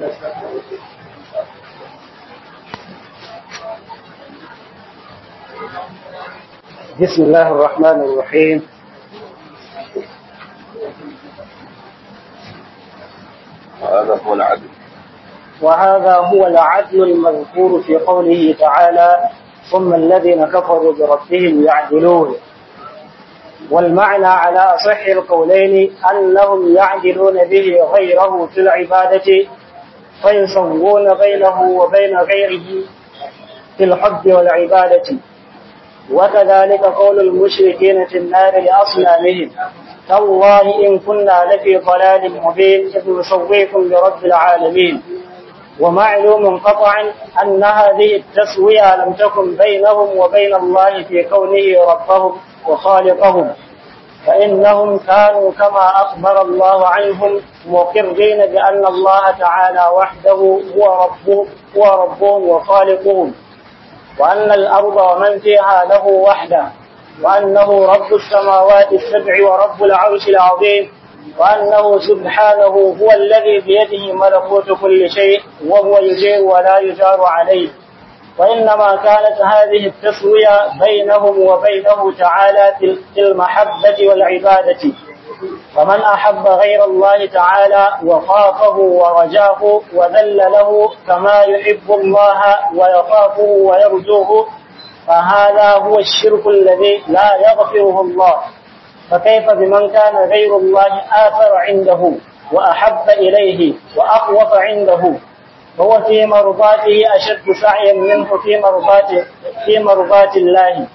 بسم الله الرحمن الرحيم وهذا هو العدل وهذا هو العدل المذكور في قوله تعالى ثم الذين كفروا بربهم يعدلون والمعنى على أصح القولين أنهم يعدلون به غيره في العبادة فيسوون بينه وبين غيره في الحب والعبادة وكذلك قول المشركين في النار لأصنامهم تالله إن كنا لفي ضلال مبين إذ نسويكم برب العالمين ومعلوم قطعا أن هذه التسوية لم تكن بينهم وبين الله في كونه ربهم وخالقهم فإنهم كانوا كما أخبر الله عنهم مقرين بأن الله تعالى وحده هو ربه هو ربهم وخالقهم وأن الأرض ومن فيها له وحده وأنه رب السماوات السبع ورب العرش العظيم وأنه سبحانه هو الذي بيده ملكوت كل شيء وهو يجير ولا يجار عليه وإنما كانت هذه التسوية بينهم وبينه تعالى في المحبة والعبادة فمن أحب غير الله تعالى وخافه ورجاه وذل له كما يحب الله ويخافه ويرجوه فهذا هو الشرك الذي لا يغفره الله فكيف بمن كان غير الله آثر عنده وأحب إليه وأخوف عنده هو في مرضاته أشد سعيا منه في مرضات في مرضات الله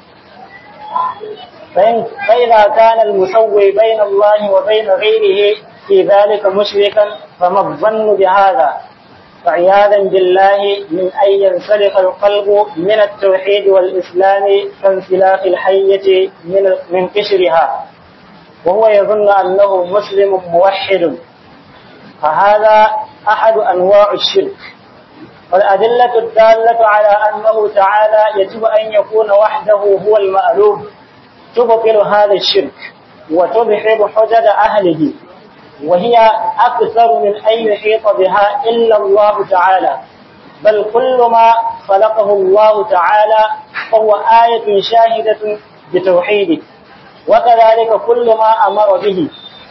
فإن فإذا كان المسوي بين الله وبين غيره في ذلك مشركا فما الظن بهذا فعياذا بالله من أن ينسلخ القلب من التوحيد والإسلام كانسلاخ الحية من من قشرها وهو يظن أنه مسلم موحد فهذا أحد أنواع الشرك والأدلة الدالة على أنه تعالى يجب أن يكون وحده هو المألوف تبطل هذا الشرك وتبحر حجج أهله وهي أكثر من أن يحيط بها إلا الله تعالى بل كل ما خلقه الله تعالى فهو آية شاهدة بتوحيده وكذلك كل ما أمر به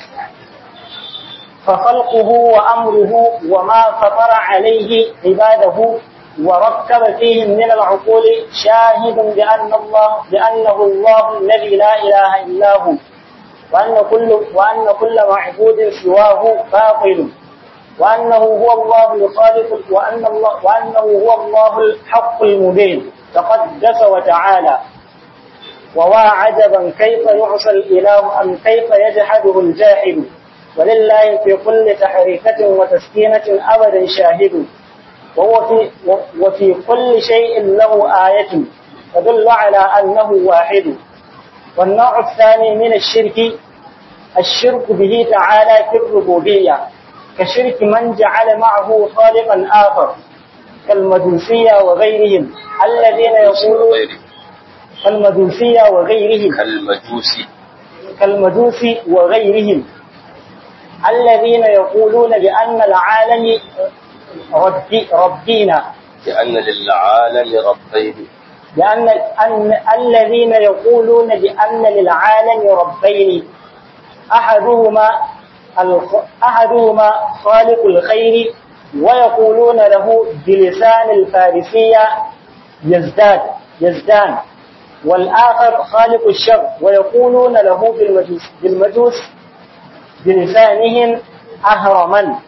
فخلقه وأمره وما فطر عليه عباده وركب فيهم من العقول شاهد بأن الله بأنه الله الذي لا إله إلا هو وأن كل وأن كل معبود سواه باطل وأنه هو الله الخالق وأن الله وأنه هو الله الحق المبين تقدس وتعالى ووا عجبا كيف يعصى الإله أم كيف يجحده الجاحد ولله في كل تحريكة وتسكينة أبدا شاهد وهو في وفي كل شيء له آية تدل على أنه واحد والنوع الثاني من الشرك الشرك به تعالى في الربوبية كشرك من جعل معه خالقا آخر كالمجوسية وغيرهم الذين يقولون كالمجوسية وغيرهم كالمجوسي كالمجوس وغيرهم الذين يقولون بأن العالم ربي ربينا لأن للعالم ربين لأن أن الذين يقولون بأن للعالم ربين أحدهما الخ- أحدهما خالق الخير ويقولون له بلسان الفارسية يزداد يزدان والآخر خالق الشر ويقولون له بالمجوس, بالمجوس بلسانهم أهرما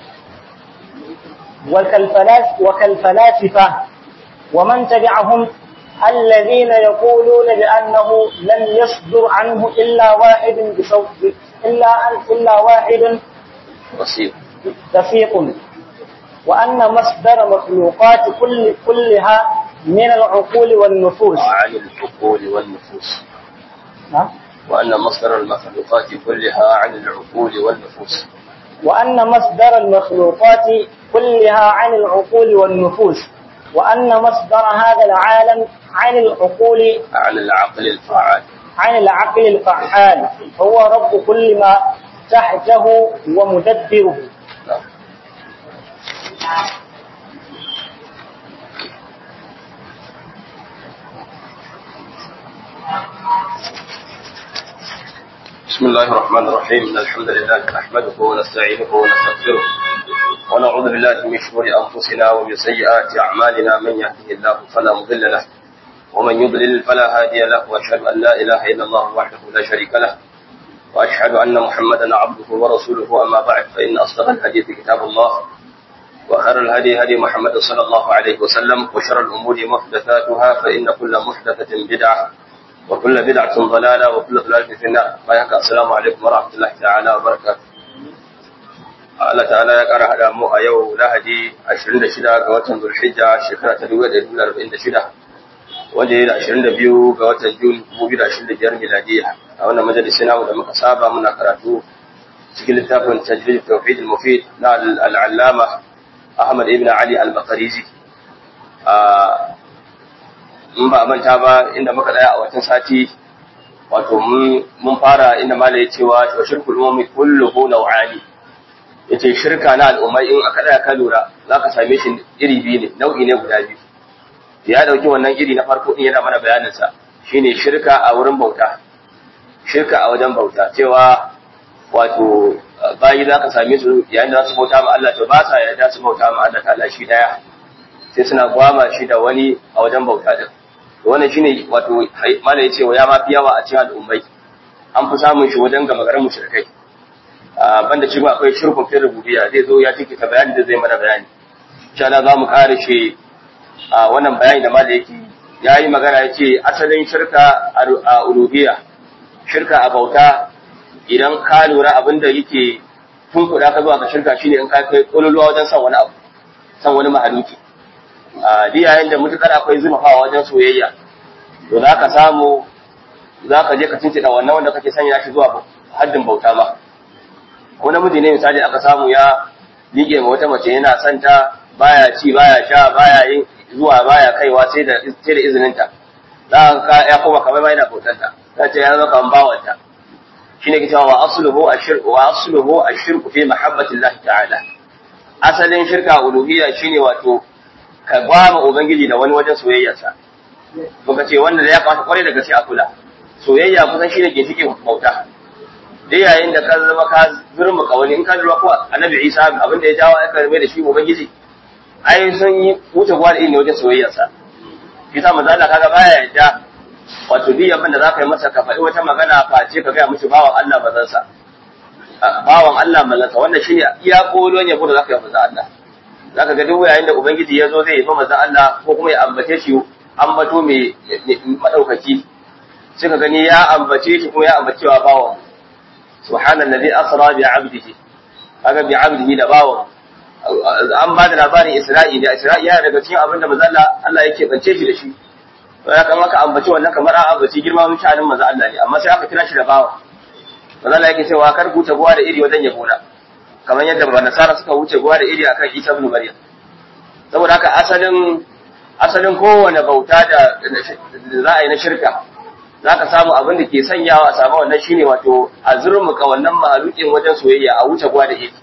وكالفلاس وكالفلاسفة ومن تبعهم الذين يقولون بأنه لن يصدر عنه إلا واحد بصوت إلا إلا واحد بسيط دقيق وأن مصدر مخلوقات كل كلها من العقول والنفوس وعن العقول والنفوس ها؟ وأن مصدر المخلوقات كلها عن العقول والنفوس وأن مصدر المخلوقات كلها عن العقول والنفوس وأن مصدر هذا العالم عن العقول عن العقل الفعال عن العقل الفعال هو رب كل ما تحته ومدبره نعم. بسم الله الرحمن الرحيم إن الحمد لله نحمده ونستعينه ونستغفره ونعوذ بالله من شرور أنفسنا ومن سيئات أعمالنا من يهده الله فلا مضل له ومن يضلل فلا هادي له وأشهد أن لا إله إلا الله وحده لا شريك له وأشهد أن محمدا عبده ورسوله أما بعد فإن أصدق الحديث كتاب الله وخير الهدي هدي محمد صلى الله عليه وسلم وشر الأمور محدثاتها فإن كل محدثة بدعة وكل بدعة ضلالة وكل ضلالة في النار فيحكى السلام عليكم ورحمة الله تعالى وبركاته Allah ta'ala ya ƙara haɗa mu a yau Lahadi 26 ga watan Zulhijja shekara ta 1946 wanda ya da 22 ga watan Jun 2025 miladiya a wannan majalisi namu da muka saba muna karatu cikin littafin Tajrid Tawhid al-Mufid na al-Allama Ahmad ibn Ali al-Baqarizi in ba manta ba inda muka tsaya a watan sati wato mun fara inda mala ya cewa to shirkul ummi kulluhu naw'ani yace shirka na al'ummai in aka tsaya ka lura zaka same shi iri biyu ne nau'i ne guda biyu ya dauki wannan iri na farko din yana mana bayanin sa shine shirka a wurin bauta shirka a wajen bauta cewa wato bayi zaka same su yayin da za su bauta ma Allah to ba sa yarda su bauta ma Allah ta'ala shi daya sai suna gwama shi da wani a wajen bauta din wannan shine wato mala yace wa ya ma fi yawa a cikin al'ummai an fi samun shi wajen gama garin mushrikai banda shi akwai shirkun fi rububiyya zai zo ya tike ta bayani da zai mana bayani insha Allah za mu kare shi wannan bayani da mala yake yayi magana yace asalin shirka a uluhiyya shirka a bauta idan ka lura abinda yake tun kuɗa ka zuwa ka shirka shine in ka kai ƙololuwa wajen san wani abu san wani mahaluki duk yayin da mutukar akwai zubafawa wajen soyayya to za ka samu za ka je ka cincina wannan wanda kake sanya shi zuwa haddin bauta ma ko namiji ne misali aka samu ya liƙe ma wata mace yana son ta baya ci baya sha baya yin zuwa baya kaiwa sai da sai da izinin ta za ka ya koma kamar yana bautar ta ta ce ya zama kamar bawanta shine ke cewa wa asluhu ashirku wa asluhu ashirku fi mahabbatillahi ta'ala asalin shirka uluhiyya shine wato ka gwama Ubangiji da wani wajen soyayyarsa. Muka ce wanda ya kamata kwarai da gaske a kula. Soyayya kusan shi ne ginshiƙin bauta. Da yayin da ka zama ka zurma wani in ka lura ko Annabi Isa abin da ya jawo aka mai da shi Ubangiji. Ai sun yi wuce gwa da ne wajen soyayyarsa. Kisa manzo Allah kaga baya yadda wato duk abin da za ka yi masa ka faɗi wata magana face ka gaya mishi bawan Allah mazansa. Bawan Allah mazansa wannan shine iya kolon yabo da za ka yi manzo Allah. zaka ga duk yayin da ubangiji ya zo zai yi manzon Allah ko kuma ya ambace shi ambato mai madaukaki sai ka gani ya ambace shi kuma ya ambacewa bawan subhanallazi asra bi 'abdihi kaga bi 'abdihi da bawan an ba da labarin Isra'i da Isra'i yana daga cikin abin da manzon Allah Allah yake bance shi da shi to ya kan aka ambace wannan kamar an ambaci girman mutanen manzon Allah ne amma sai aka kira shi da bawan manzon Allah yake cewa kar ku tabuwa da iri wajen yabo na kamar yadda ba nasara suka wuce guwa da iri akan Isa ibn Maryam saboda haka asalin asalin kowane bauta da za a yi na shirka za ka samu abin da ke sanyawa a samu wannan shine wato a zurmuka wannan mahalukin wajen soyayya a wuce guwa da iri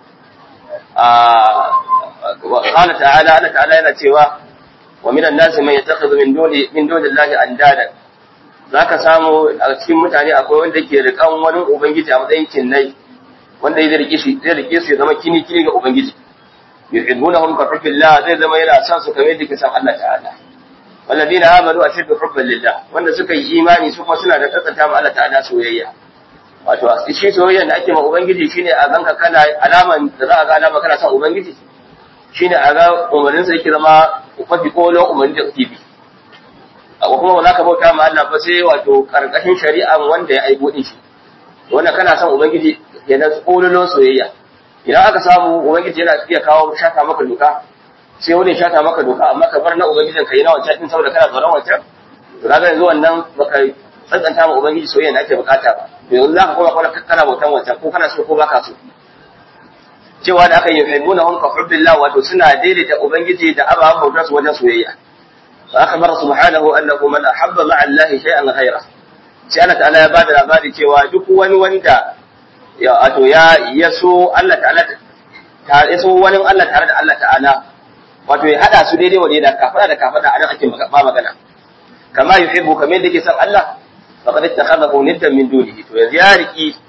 qala ta'ala Allah ta'ala yana cewa wa minan nasi man yattakhidhu min duni min duni Allah andada zaka samu a cikin mutane akwai wanda ke rikan wani ubangiji a matsayin kinnai wanda zai rike shi zai rike su ya zama kini kini ga ubangiji yuhibbunahum ka hubbillah zai zama yana son su kamar yadda ke san Allah ta'ala walladina amanu ashaddu hubban lillah wanda suka yi imani su kuma suna da tsatsanta ma Allah ta'ala soyayya wato shi soyayya da ake ma ubangiji shine a ganka kana alaman da za a ga alama kana son ubangiji shine a ga umarnin sa yake zama mafi kolon umarnin da kake bi ko kuma ba za ka bauta ma Allah ba sai wato karkashin shari'an wanda ya aiko din shi wannan kana son ubangiji yana kololon soyayya idan aka samu ubangiji yana iya kawo shata maka doka sai wani shata maka doka amma ka bar na ubangijin kai na wancan din saboda kana tsoron wancan to kaga yanzu wannan baka tsantsanta ma ubangiji soyayya da ake bukata ba yanzu za ka koma kwana kana bautan wancan ko kana so ko baka so cewa da aka yi yuhibbuna hum ka hubbillah wato suna daidaita ubangiji da ababen bautar su wajen soyayya fa akhbara subhanahu annahu man ahabba ma'a allahi shay'an ghayra sai Allah ta'ala ya bada labari cewa duk wani wanda ya wato ya yaso Allah ta'ala ta yaso wani Allah tare da Allah ta'ala wato ya hada su daidai wa da kafada da kafada anan ake ba magana kama yuhibbu kamar yadda yake son Allah faqad ittakhadahu niddan min dunihi to yanzu ya riki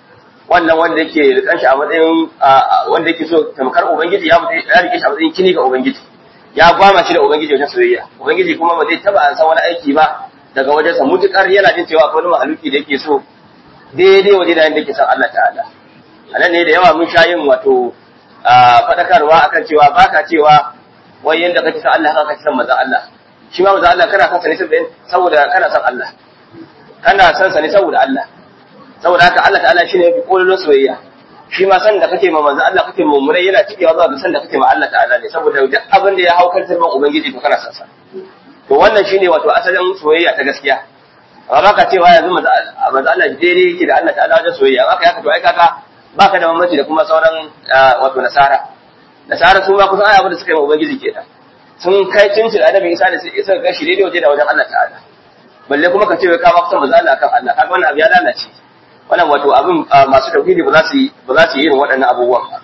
wannan wanda yake rikan shi a matsayin wanda yake so tamkar ubangiji ya mutu ya rike shi a matsayin kini ga ubangiji ya gwama shi da ubangiji wajen soyayya ubangiji kuma ba zai taba an san wani aiki ba daga wajensa mutukar yana jin cewa akwai wani mahaluki da yake so daidai waje da yanda yake san Allah ta'ala anan ne da yawa mun sha yin wato fadakarwa akan cewa baka cewa wai yanda kake san Allah haka kake san manzon Allah shi ma manzon Allah kana san sa ne saboda kana san Allah kana san sa ne saboda Allah saboda haka Allah ta'ala shine yafi kolon soyayya shi ma san da kake ma manzo Allah kake mummurai yana cikewa zuwa ga san da kake ma Allah ta'ala ne saboda duk abin da ya haukar tarban ubangiji to kana san sa to wannan shine wato asalin soyayya ta gaskiya amma baka cewa yanzu manzo Allah daidai yake da Allah ta'ala wajen soyayya haka ya to ai kaka baka da mamaci da kuma sauran wato nasara nasara su ma kusan ai abin da suka yi ma ubangiji kenan sun kai cincin annabi Isa da sai isa ga shi daidai waje da wajen Allah ta'ala balle kuma ka ce wai ka ba kusan manzo Allah kan Allah kaga wannan abu ya lalace wannan wato abin masu tauhidi ba za su yi ba za su yi irin waɗannan abubuwan ba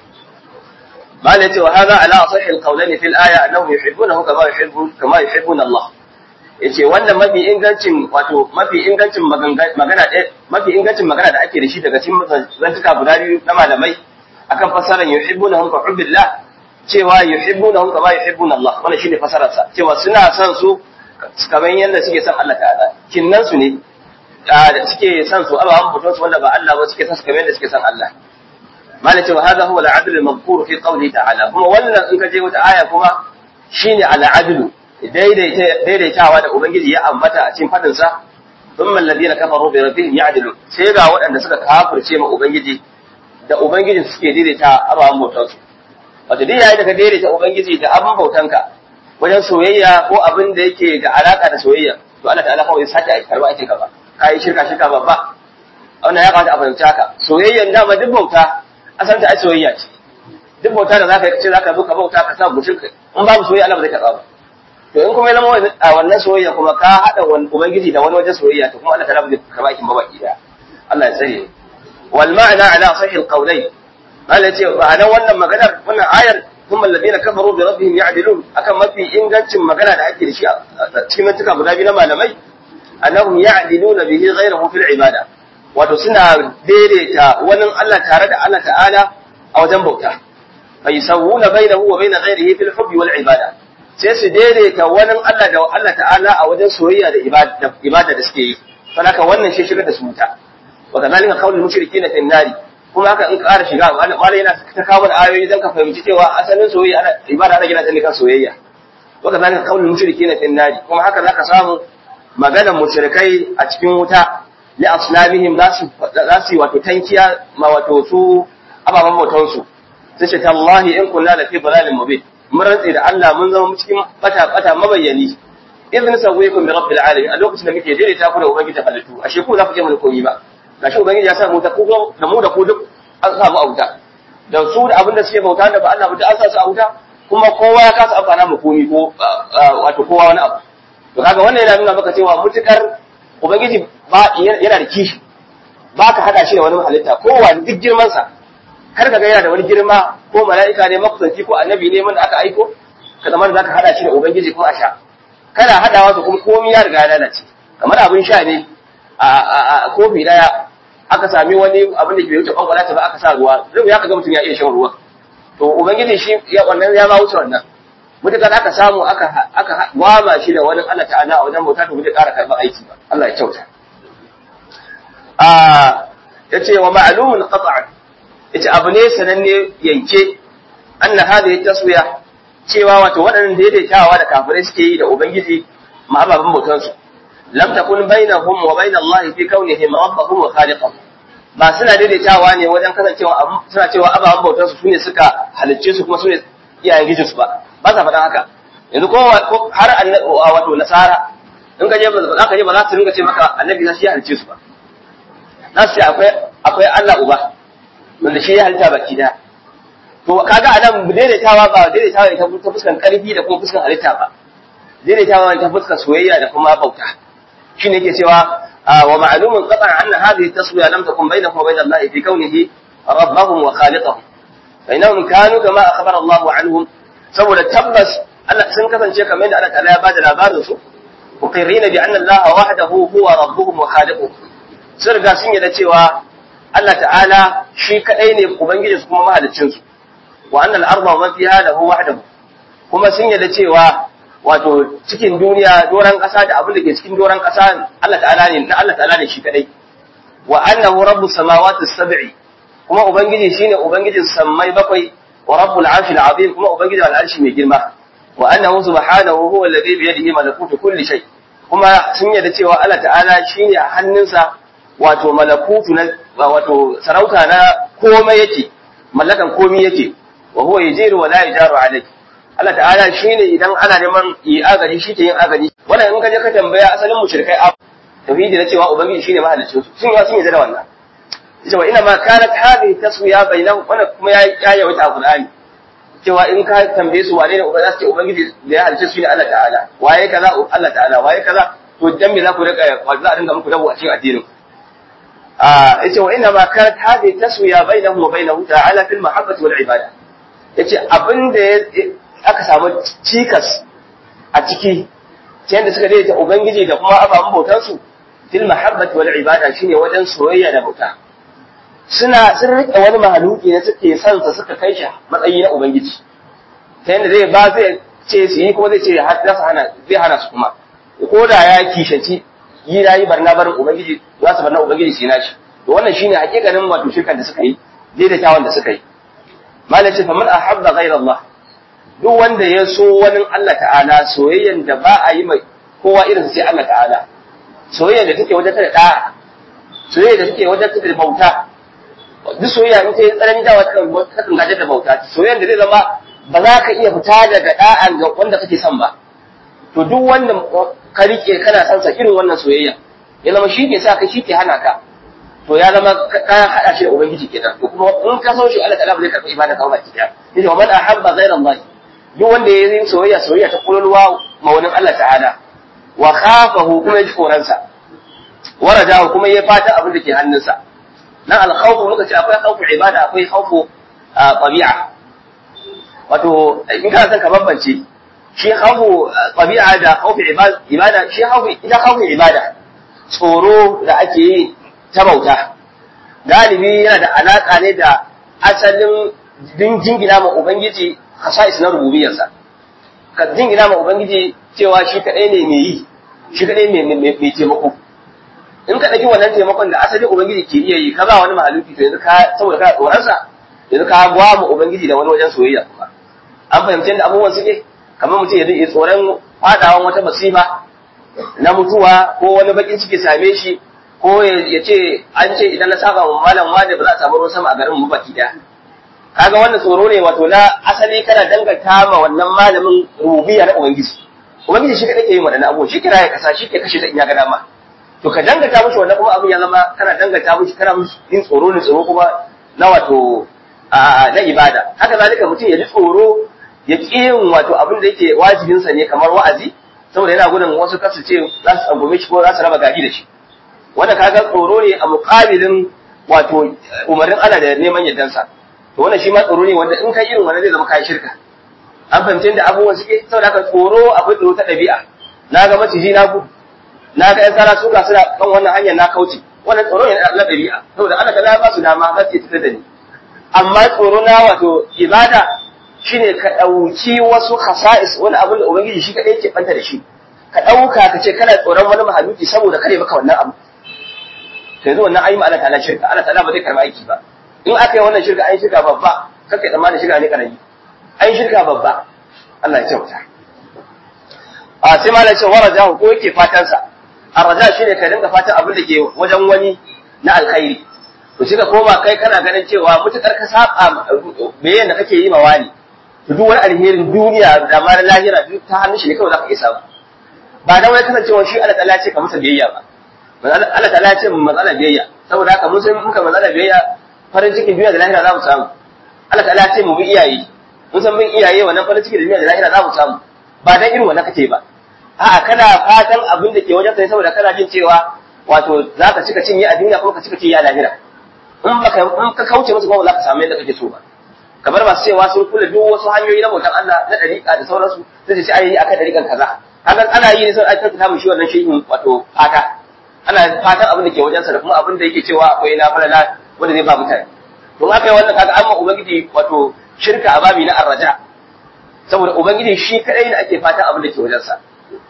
bala yace wa hadha ala sahih alqawlani fil aya annahu yuhibbunahu kama yuhibbu kama yuhibbuna Allah yace wannan mafi ingancin wato mafi ingancin magana mafi ingancin magana da ake da shi daga cikin zantuka guda biyu na malamai akan fasaran yuhibbunahum ka hubbillah cewa yuhibbunahum kama yuhibbuna Allah wannan shine fasarar sa cewa suna son su kamar yadda suke son Allah ta'ala kinnan su ne da suke son su ababen mutum su wanda ba Allah ba suke son su kamar yadda suke son Allah malai cewa hadha huwa al-adl al-madhkur fi qawli ta'ala kuma wannan in ka je wata aya kuma shine al-adl daidaitawa da ubangiji ya ambata a cikin fadin sa thumma alladhina kafaru bi rabbihim ya'dilun sai ga waɗanda suka kafirce ma ubangiji da ubangiji suke daidaita ababen bautan su wato dai yayin da ka daidaita ubangiji da abin bautanka wajen soyayya ko abin da yake da alaka da soyayya to Allah ta'ala kawai sake a karba ake ka ba kai shirka shirka babba wannan ya kamata a fahimci haka soyayyan dama duk bauta asan ta ai soyayya ce duk bauta da zaka ce zaka zo ka bauta ka sa mutum in babu soyayya Allah ba zai karba ba to in kuma ya zama a wannan soyayya kuma ka hada ubangiji da wani wajen soyayya to kuma Allah ta'ala ba zai karba kin ba baki da Allah ya tsare wal ma'ana ala sahih al-qawlayn Allah ya ce ma'anar wannan maganar wannan ayar ثم الذين كفروا بربهم يعدلون akan mafi ingancin magana da ake da shi a cikin mantuka guda biyu na malamai annahum ya'diluna bihi ghayrahu fil ibada wato suna daidaita wani Allah tare da Allah ta'ala a wajen bauta fa yusawwuna bainahu wa bain ghayrihi fil hubbi wal ibada sai su daidaita wani Allah da Allah ta'ala a wajen soyayya da ibada ibada da suke yi saboda wannan shi shigar da su wuta wa kadhalika qawlul mushrikeena fi nari kuma haka in ƙara shiga malai yana ta kawo da ayoyi don ka fahimci cewa asalin soyayya ana ibada ana gina ta ne kan soyayya wa kadhalika qawlul mushrikeena fi nari kuma haka zaka samu maganar mushrikai a cikin wuta li asnamihim za su wato tankiya ma wato su ababen bautan su sai ce tallahi in kunna la fi dalalin mubin mun rantsi da Allah mun zama cikin bata bata mabayyani idan sawaykum bi rabbil alamin a lokacin da muke daidaita ku da ubangiji halittu ashe ku za ku je mu komai ba gashi ubangiji ya sa mu ta ku da mu da ku duk an samu a wuta da su da abin da suke bauta da ba Allah ba duk an sa su a wuta kuma kowa ya kasa amfana mu komai ko wato kowa wani abu to kaga wannan yana nuna maka cewa mutukar ubangiji ba yana da kishi ba ka hada shi da wani halitta kowa duk girman sa kar ka ga yana da wani girma ko mala'ika ne makusanci ko annabi ne wanda aka aiko ka zama za ka hada shi da ubangiji kuma a sha kana hadawa su kuma komai ya riga ya lalace kamar abin sha ne a kofi daya aka sami wani abin da ke wuce kwankwala ta ba aka sa ruwa zai ya ka ga mutum ya iya shan ruwa to ubangiji shi ya wannan ya ma wuce wannan mutukar aka samu aka aka gwama shi da wani Allah ta'ala a wajen bauta to bai ƙara karɓar aiki ba Allah ya kyauta a yace wa ma'lumun qat'an yace abu ne sananne yanke anna hadhihi taswiya cewa wato waɗannan daidaitawa da kafirai suke yi da ubangiji ma ababen bautan su lam takun bainahum wa bain Allah fi kaunihim rabbahum wa khaliqahum ba suna daidaitawa ne wajen kasancewa suna cewa ababen bautan su sune suka halicce su kuma sune iyayen gijinsu ba ba sa faɗan haka yanzu ko har wato nasara in ka je ba za ka je ba za su ringa ce maka annabi za shi ya halice su ba za su ce akwai akwai Allah uba wanda shi ya halitta baki da to kaga anan daidaitawa ba daidaitawa ta ta fuskan karfi da kuma fuskan halitta ba daidaitawa ta fuskan soyayya da kuma bauta shine yake cewa wa ma'lumun qatan anna hadhihi taswiya lam takun bainahu wa bain Allah fi kaunihi rabbahum wa khaliqahum فإنهم كانوا كما أخبر الله عنهم saboda tabbas Allah sun kasance kamar yadda Allah ta'ala ya bada labarin su muqirrina bi anna Allah wahdahu huwa rabbuhum wa khaliquhum sun riga sun yarda cewa Allah ta'ala shi kadai ne ubangiji su kuma mahaliccin su wa annal arda wa fiha lahu wahdahu kuma sun yarda cewa wato cikin duniya doran kasa da abin da ke cikin doran kasa Allah ta'ala ne na Allah ta'ala ne shi kadai wa annahu rabbus samawati sab'i kuma ubangiji shine ubangijin sammai bakwai wa rabbul arshil azim kuma ubangijin al'arshi mai girma wa annahu subhanahu huwa alladhi bi yadihi malakutu kulli shay kuma sun yarda cewa Allah ta'ala shine a hannunsa wato malakutu na wato sarauta na komai yake mallakan komai yake wa huwa yajiru wa la yajaru alayhi Allah ta'ala shine idan ana neman yi agaji shi ke yin agaji wannan in ka je ka tambaya asalin mushrikai a tauhidi na cewa ubangiji shine mahaliccin su sun yi sun yarda da wannan yace wa ina ma kanat hadhihi taswiya bainahum wannan kuma ya ya yawaita a Qur'ani cewa in ka tambaye su wane ne ubangiji za su ce ubangiji da ya halicce su ne Allah ta'ala waye kaza Allah ta'ala waye kaza to dan me za ku rika za a dinga muku dabu a cikin addinin a yace wa ina ma kanat hadhihi taswiya bainahum wa bainahu ta'ala fil mahabbati wal ibada yace abin da aka samu cikas a ciki ta yadda suka daidaita ubangiji da kuma ababen bautansu fil mahabbati wal ibada shine wajen soyayya da bauta suna sun rike wani mahaluki ne suke son sa suka kai shi matsayi na ubangiji ta yadda zai ba zai ce su yi kuma zai ce har za su hana zai hana su kuma ko da ya kishanci yi rayi barna barin ubangiji za su barna ubangiji shi nashi to wannan shine hakikanin wato shirkan da suka yi daidaitawan da suka yi malam ce faman ahabba ghayra Allah duk wanda ya so wani Allah ta'ala soyayyan da ba a yi mai kowa irin sai Allah ta'ala soyayyan da take wajen da da'a soyayyan da take wajen da bauta duk soyayya in ta yi tsanani dawa ta kan gajar da bauta soyayyan da zai zama ba za ka iya fita daga da'an ga wanda kake son ba to duk wanda ka rike kana son sa irin wannan soyayya ya zama shi ke sa ka shi ke hana ka to ya zama ka hada shi da ubangiji kenan to kuma in ka so shi Allah ta'ala ba zai karɓi ibada ka ba ki daya yace wa man ahabba ghayra Allah duk wanda ya yi soyayya soyayya ta kululwa maunin Allah ta'ala wa khafahu kuma ya ji tsoronsa wa rajahu kuma ya fata abin da ke hannunsa nan alkhawfu muka ce akwai khawfu ibada akwai khawfu tabi'a wato in kana son ka bambance shi khawfu tabi'a da khawfu ibada shi khawfu ita khawfu ibada tsoro da ake yi ta bauta galibi yana da alaka ne da asalin jingina ma ubangiji khasa'is na rububiyarsa ka jingina ma ubangiji cewa shi kadai ne mai yi shi kadai ne mai taimako in ka ɗauki wannan taimakon da asalin ubangiji ke iya yi ka ba wani mahaluki to yanzu ka saboda ka tsoronsa yanzu ka gwa mu ubangiji da wani wajen soyayya kuma an fahimci yadda abubuwan suke kamar mutum yanzu ya tsoron fadawan wata masifa na mutuwa ko wani bakin ciki same shi ko ya ce an ce idan na saba wa malam wani ba za a samu ruwan sama a garin mu baki daya kaga wannan tsoro ne wato na asali kana danganta ma wannan malamin rububiyya na ubangiji ubangiji shi kadai ke yin wannan abu shi kira ya kasa shi ke kashe ta in ya ga dama to ka danganta mushi wannan kuma abin ya zama kana danganta mushi kana mushi yin tsoro ne tsoro kuma na wato na ibada haka zalika mutum ya ji tsoro ya ƙi yin wato abin da yake wajibinsa ne kamar wa'azi saboda yana gudun wasu kasu ce za su tsangume shi ko za su raba gari da shi wanda kaga tsoro ne a muƙabilin wato umarnin Allah da neman yardansa to wannan shi ma tsoro ne wanda in kai irin wannan zai zama kai shirka an fahimci da abubuwan suke saboda haka tsoro akwai tsoro ta ɗabi'a na ga maciji na gudu na ga ƴan tsara suka suna kan wannan hanyar na kauce wannan tsoro ne na ɗabi'a saboda Allah ta ba su dama za su yi da ni amma tsoro na wato ibada shine ka ɗauki wasu khasa'is wani abin da ubangiji shi kaɗai ke ɓanta da shi ka ɗauka ka ce kana tsoron wani mahaluki saboda kare maka wannan abu to yanzu wannan ayi ma Allah ta'ala shirka Allah ta'ala ba zai karɓi aiki ba in aka yi wannan shirka an shirka babba kake tsammanin shirka ne karami an shirka babba Allah ya kyauta a sai malam ce waraja ko yake fatan sa arraja shine ka dinga fatan abin da ke wajen wani na alkhairi to shi ka koma kai kana ganin cewa mutukar ka saba bayan da kake yi ma wani to duk wani alherin duniya da ma lahira duk ta hannun shi ne kawai zaka iya samu ba dan wai kasancewa shi Allah ta'ala ce ka masa biyayya ba Allah ta'ala ce mu matsala biyayya saboda haka mun san muka matsala biyayya farin cikin duniya da lahira za mu samu Allah ta'ala ce mu bi iyaye mun san bin iyaye wannan farin cikin duniya da lahira za mu samu ba dan irin wannan kake ba a'a kana fatan abin da ke wajen kai saboda kana jin cewa wato za ka cika cinye a duniya kuma ka cika cinye a lahira in baka in ka kauce musu ba za ka samu yadda kake so ba kamar masu cewa sun kula duk wasu hanyoyi na bautan Allah na dariƙa da sauransu sai ce ai akan dariƙan kaza kaga ana yi ne sai ai ta mu shi wannan shehin wato fata ana fatan abin da ke wajensa da kuma abin da yake cewa akwai na falala wanda zai ba mutane don haka yi wannan kaga amma ubangiji wato shirka a babi na arraja saboda ubangiji shi kadai ne ake fata abin da ke wajensa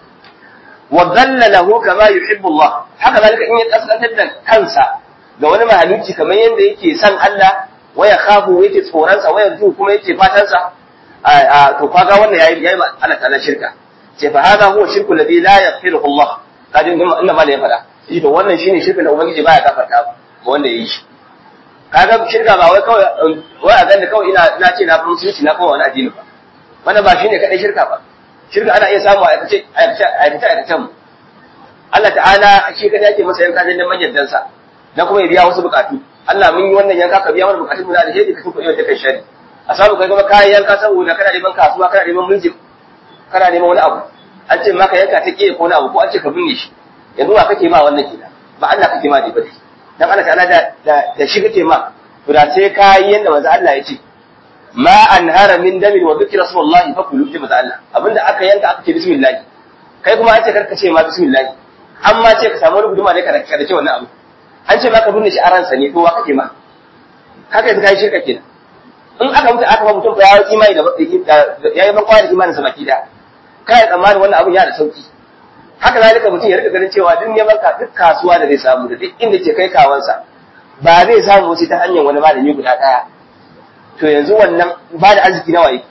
wa dhalla lahu kama yuhibbu Allah haka zalika in ya kaskantar da kansa ga wani mahaluki kamar yadda yake son Allah waya khafu yake tsoron sa waya ju kuma yake fatan sa to kaga wannan yayi yayi Allah ta'ala shirka ce fa hada huwa shirku alladhi la yaghfiruhu Allah kaji inda ma ya fada shi to wannan shine shirkin da ubangiji baya gafarta ba wanda yayi shi kaga shirka ba wai kawai wai a ganda kawai ina na ce na fi musulunci na kawai wani addini ba wannan ba shine kadai shirka ba shirka ana iya samu a aikace aikace aikacen mu Allah ta'ala shi kadai yake masa yanka dan majaddansa na kuma ya biya wasu bukatu Allah mun yi wannan yanka ka biya mana bukatun mu da alheri ka tuka yau da kai shari a samu kai kuma kayan yanka saboda kana neman kasuwa kana neman mulki kana neman wani abu an ce maka yanka ta kiyaye ko wani abu ko an ce ka binne shi yanzu ba kake ma wannan kenan ba Allah kake ma dai ba dai dan Allah ta'ala da da shi kake ma to da sai kai yanda manzo Allah ya ce ma anhara min damin wa dhikra rasulullahi fa kulu ji manzo Allah abinda aka yanka aka ce bismillah kai kuma an ce karka ce ma bismillah amma ce ka samu wani guduma ne ka da ce wannan abu an ce maka binne shi a ransa ne to wa kake ma haka yanzu kai shirka kenan in aka mutu aka ba mutum fa ya yi imani da ya yi bankwa da imanin sa baki da kai tsammanin wannan abun ya da sauki haka zalika mutum ya rika ganin cewa duk neman ka duk kasuwa da zai samu da duk inda ke kai kawansa ba zai samu wasu ta hanyar wani malami guda daya to yanzu wannan ba da arziki nawa yake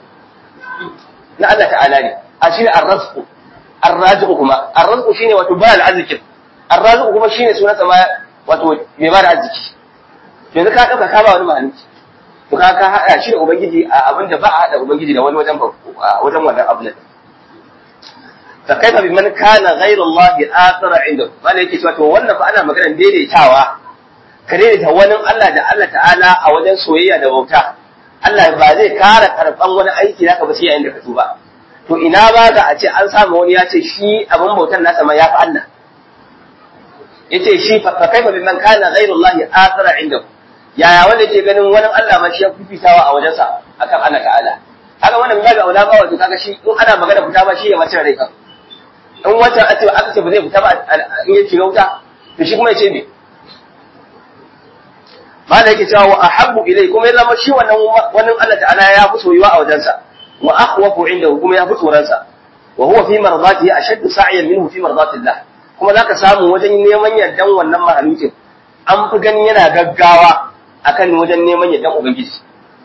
na Allah ta'ala ne a shine ar-razqu ar-raziqu kuma ar-razqu shine wato ba al-arzikin ar-raziqu kuma shine sunansa ma wato mai ba da arziki yanzu ka ɗauka ka ba wani mahalicci to ka ka haɗa shi da ubangiji a abin da ba a haɗa ubangiji da wani wajen wajen wannan abu ne fa kaifa bi man kana ghayra Allah athara inda wanda yake cewa to wannan fa ana maganar daidaitawa ka daidaita wani Allah da Allah ta'ala a wajen soyayya da bauta Allah ba zai kara karban wani aiki naka ba sai yayin da ka tuba to ina ba ga a ce an samu wani ya ce shi abin bautan nasa ma ya fi Allah yace shi fa kaifa bi man kana ghayra Allah athara inda yaya wanda ke ganin wani Allah ma shi ya fifitawa a wajensa akan Allah ta'ala kaga wannan babu aula ba wato kaga shi in ana magana fita ba shi ya mace rai kan in wata a ce aka ce ba zai fita ba in ya shiga wuta to shi kuma ya ce me mala yake cewa wa ahabbu ilai kuma ya zama shi wannan wannan Allah ta'ala ya fi soyuwa a wajensa wa akhwafu indahu kuma ya fi tsoronsa wa huwa fi mardatihi ashaddu sa'yan minhu fi mardatillah kuma zaka samu wajen neman yardan wannan mahalukin an fi ganin yana gaggawa akan wajen neman yardan ubangiji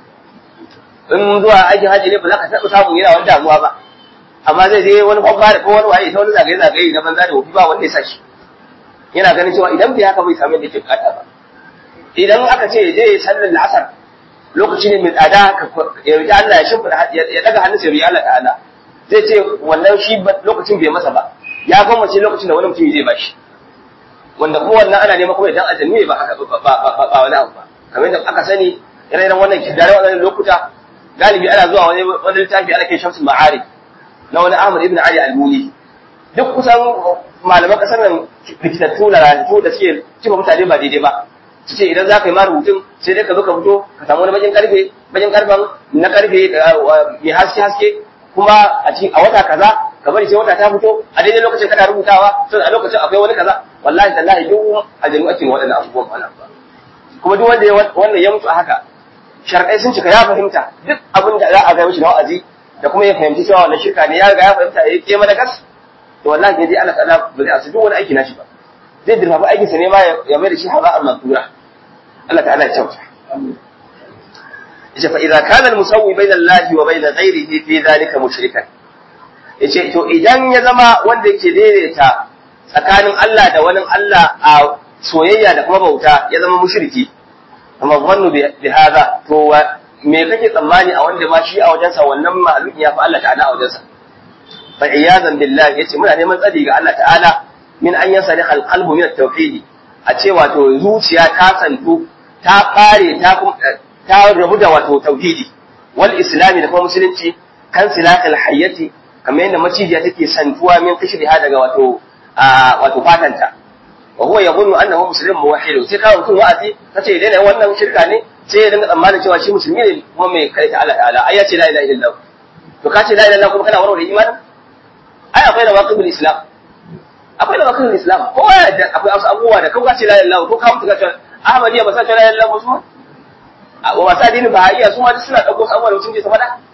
in zuwa aikin haji ne ba za ka taɓa samun yana wani damuwa ba amma zai je wani kwabba da ko wani waye ta wani zagaye zagaye na banza da wofi ba wanda ya sa shi yana ganin cewa idan bai haka bai samu yadda ke bukata ba idan aka ce je sallar la'asar lokaci ne mai tsada ya roki Allah ya shimfida ya daga hannunsa ya roki Allah ta'ala zai ce wannan shi lokacin bai masa ba ya gwammace lokacin da wani mutum zai bashi wanda ko wannan ana neman kuma idan azumi ne ba haka ba wani abu ba kamar yadda aka sani ire-iren wannan kidare wannan lokuta galibi ana zuwa wani wani littafi ana kai shamsul ma'arif na wani Ahmad ibn Ali al-Muni duk kusan malaman kasar nan likitattu na ranatu da suke cewa mutane ba daidai ba su ce idan za ka yi ma rubutun sai dai ka zo ka fito ka samu wani bakin karfe bakin karfen na karfe mai haske haske kuma a cikin a wata kaza ka bari sai wata ta fito a daidai lokacin kana rubutawa sai a lokacin akwai wani kaza wallahi tallahi duk aljanu ake waɗannan abubuwan ba kuma duk wanda wannan ya mutu a haka sharkai sun cika ya fahimta duk abin da za a ga mishi na wa'azi da kuma ya fahimci cewa wannan shirka ne ya riga ya fahimta ya ke mana gas to wallahi ne dai Allah ta'ala ba zai asu duk wani aiki nashi ba zai dirfafa aikin sa ne ma ya mai da shi haba amma tura Allah ta'ala ya kyauta yace fa idza kana al-musawwi bayna Allah wa bayna ghayrihi fi dhalika mushrikan yace to idan ya zama wanda yake daidaita tsakanin Allah da wani Allah a soyayya da kuma bauta ya zama mushriki amma zannu bi hada to me kake tsammani a wanda ma shi a wajensa wannan ma'aluk ya fi Allah ta'ala a wajensa fa iyazan billahi yace muna neman tsari ga Allah ta'ala min an yasari qalbu min at-tauhid a ce wato zuciya ta santu ta bare ta ta rabu da wato tauhidi wal islami da kuma musulunci kan silakal hayyati kamar yadda macijiya take santuwa min kishriha daga wato wato fatanta wa huwa yaqulu annahu muslimun muwahhid sai kawo mutum wa'azi kace dai wannan shirka ne sai ya dinga tsammanin cewa shi musulmi ne kuma mai kai ta Allah ta'ala ai ya ce la ilaha illallah to ka ce la ilaha illallah kuma kana warware imanin ai akwai da waqibul islam akwai da waqibul islam ko akwai wasu abubuwa da kau ka ce la ilaha illallah ko ka mutu ka ce ahmadiyya ba sa ta rayar lamu su a masu addinin bahaiya su ma duk suna ɗauko su abubuwan mutum ke sama da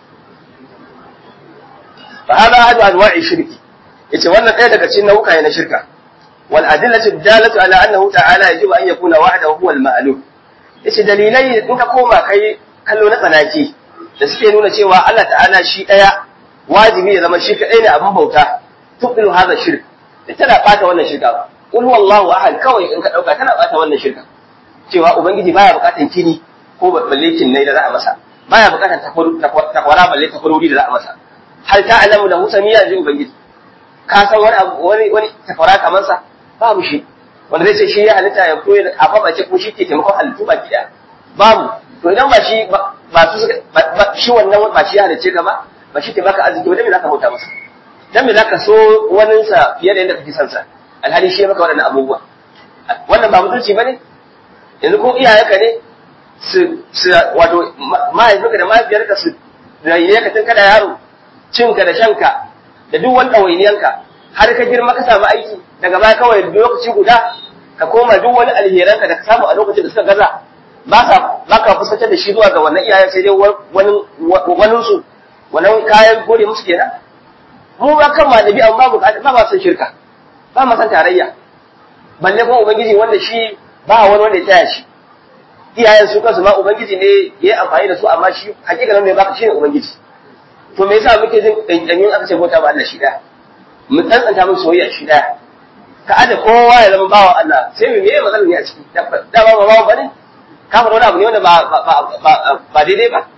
fa hada hadu anwa'i shirki yace wannan ɗaya daga cikin nau'uka ne na shirka wal adillatu dalatu ala annahu ta'ala yajibu an yakuna wahdahu huwa al ma'lum yace dalilai in ka koma kai kallo na tsanaki da suke nuna cewa Allah ta'ala shi ɗaya wajibi ya zama shi kaɗai ne abin bauta tuqilu hadha shirk tana bata wannan shirka qul huwallahu ahad kawai in ka dauka tana bata wannan shirka cewa ubangiji baya bukatan kini ko balle kinnai da za a masa baya bukatan takwara balle takwarori da za a masa hal ta'lamu lahu samiyya ji ubangiji ka san wani wani wani takwara kamar sa babu shi wanda zai ce shi ya halitta ya koyi a babace ko shi ke taimakon halittu baki daya babu to idan ba shi ba su shi wannan ba shi ya halicce ka ba ba shi ke baka arziki ba dan me zaka bauta masa dan me zaka so wanin sa fiye da yadda kake son sa alhali shi ya maka waɗannan abubuwa wannan ba mutunci bane yanzu ko iyayenka ne su su wato mahaifinka da mahaifiyarka su rayiye ka tun kana yaro cinka da shanka da duk wani ɗawainiyanka har ka girma ka samu aiki daga baya kawai lokaci guda ka koma duk wani alheranka da ka samu a lokacin da suka gaza ba ka ba ka fuskantar da shi zuwa ga wannan iyayen sai dai wani wani su wannan kayan gode musu kenan mu ba kan malabi amma ba ba ma san shirka ba ma san tarayya balle kuma ubangiji wanda shi ba wani wanda ya taya shi iyayen su kansu ma ubangiji ne ya yi amfani da su amma shi hakikanin mai baka shine ubangiji to me yasa muke jin dandamin aka ce bauta ba Allah shi daya mu tsantsanta mu soyayya shi daya ka aje kowa ya zama bawa Allah sai mu meye matsalar ne a ciki da ba ba bawa bane ka fara wani abu ne wanda ba ba daidai ba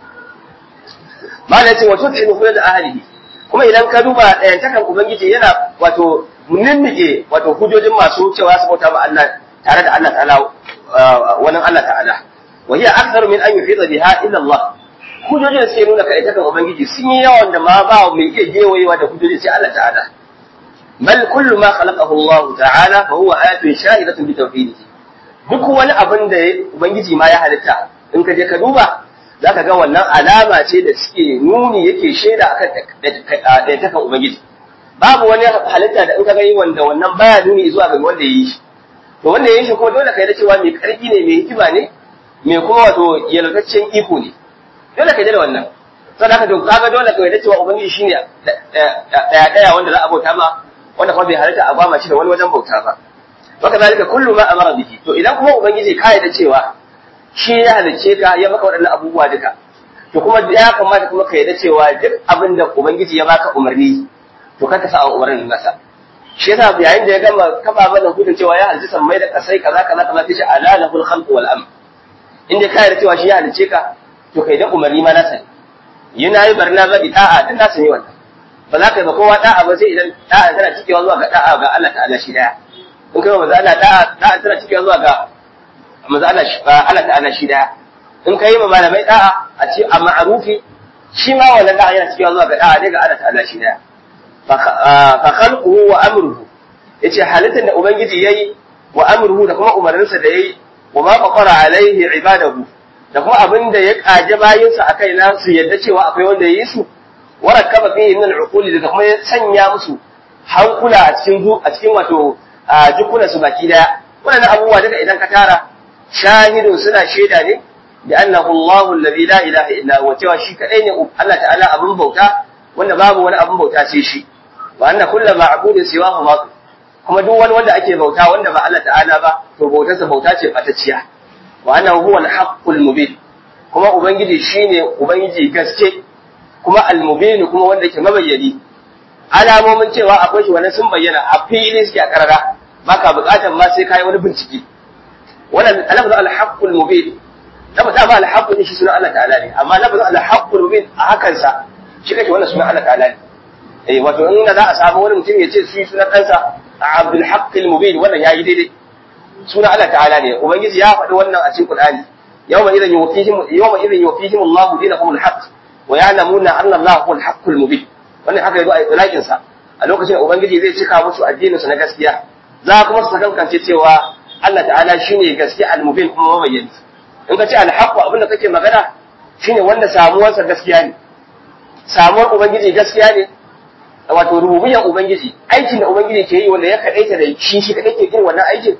malai ce wato tinu kula da ahlihi kuma idan ka duba ɗayantakan ubangiji yana wato ninnike wato hujojin masu cewa su bauta ba Allah tare da Allah ta'ala wani Allah ta'ala wa hiya aktharu min an yufida biha illa Allah hujojin sai nuna kai takan ubangiji sun yi yawan da ma ba mai iya gewayewa da hujojin sai Allah ta'ala bal kullu ma khalaqahu Allah ta'ala fa huwa ayatun shahidatun bi tawhidihi duk wani abin da ubangiji ma ya halitta in ka je ka duba zaka ga wannan alama ce da suke nuni yake shaida akan da takan ubangiji babu wani halitta da in ka gani wanda wannan baya nuni zuwa ga wanda ya yi shi to wanda ya yi shi kuma dole ka yi da cewa mai karfi ne mai hikima ne mai kuma wato yalwataccen iko ne dole ka yi da wannan saboda haka to kaga dole ka yi da cewa ubangiji shine daya daya wanda za a bauta ma wanda kuma bai halitta a gwama shi da wani wajen bauta ba waka zalika kullu ma amara bihi to idan kuma ubangiji ka yi da cewa shi ya halicce ka ya maka waɗannan abubuwa duka to kuma ya kamata kuma ka yi da cewa duk abin da ubangiji ya baka umarni to ka sa a umarnin nasa shi yasa yayin da ya gama kafa mana hudun cewa ya halitta sammai da kasai kaza kaza kaza sai ala lahul khalq wal amr inda ka yarda cewa shi ya halice ka to kai da umarni ma nasa yana yi barna zabi da'a dan nasa ne wannan ba za ka yi ba kowa da'a ba sai idan da'a tana cikewa zuwa ga da'a ga Allah ta'ala shi daya in kai maza Allah da'a da'a tana cikewa zuwa ga maza Allah Allah ta'ala shi daya in kai ma malamai da'a a ce a ma'arufi shi ma wannan da'a yana cikewa zuwa ga da'a ne ga Allah ta'ala shi daya fa khalquhu wa amruhu yace halittar da ubangiji yayi wa amruhu da kuma umarninsa da yayi wa ma faqara alaihi ibadahu da kuma abin da ya kaje bayinsa akai na su yadda cewa akwai wanda yayi su wa rakaba fihi min al-uqul da kuma ya sanya musu hankula a cikin zu a cikin wato jukuna su baki daya wannan abubuwa daga idan ka tara shahidun suna shaida ne bi annahu Allahu alladhi la ilaha illa huwa cewa shi kadai ne Allah ta'ala abin bauta wanda babu wani abin bauta sai shi wa anna kullu ma'budin siwahu batil kuma duk wani wanda ake bauta wanda ba Allah ta'ala ba to bautarsa bauta ce fatacciya wa annahu huwa al-haqqul mubin kuma ubangiji shine ubangiji gaske kuma al-mubin kuma wanda ke mabayyani alamomin cewa akwai shi wannan sun bayyana a fili suke a karara baka bukatar ma sai kai wani bincike wannan lafazin al-haqqul mubin lafazin ma al-haqqul shi sunan Allah ta'ala ne amma lafazin al-haqqul mubin a hakan sa shi kake wannan sunan Allah ta'ala ne eh wato in za a samu wani mutum ya ce shi sunan ɗansa Abdul Haqqil Mubin wannan yayi daidai sunan Allah ta'ala ne ubangiji ya faɗi wannan a cikin Qur'ani yawma idan yuwafihim yawma idan yuwafihim Allahu dinahum al-haqq wa ya'lamuna anna Allah huwa al-haqqul mubin wannan haka yazo a itlaqin sa a lokacin da ubangiji zai cika musu addinin su na gaskiya za kuma su kankance cewa Allah ta'ala shine gaskiya al-mubin kuma mabayyani in ka ce al-haqq abinda kake magana shine wanda samuwarsa gaskiya ne samuwar ubangiji gaskiya ne wato rububiyar ubangiji aikin da ubangiji ke yi wanda ya kadaita da shi shi kadai ke irin wannan aikin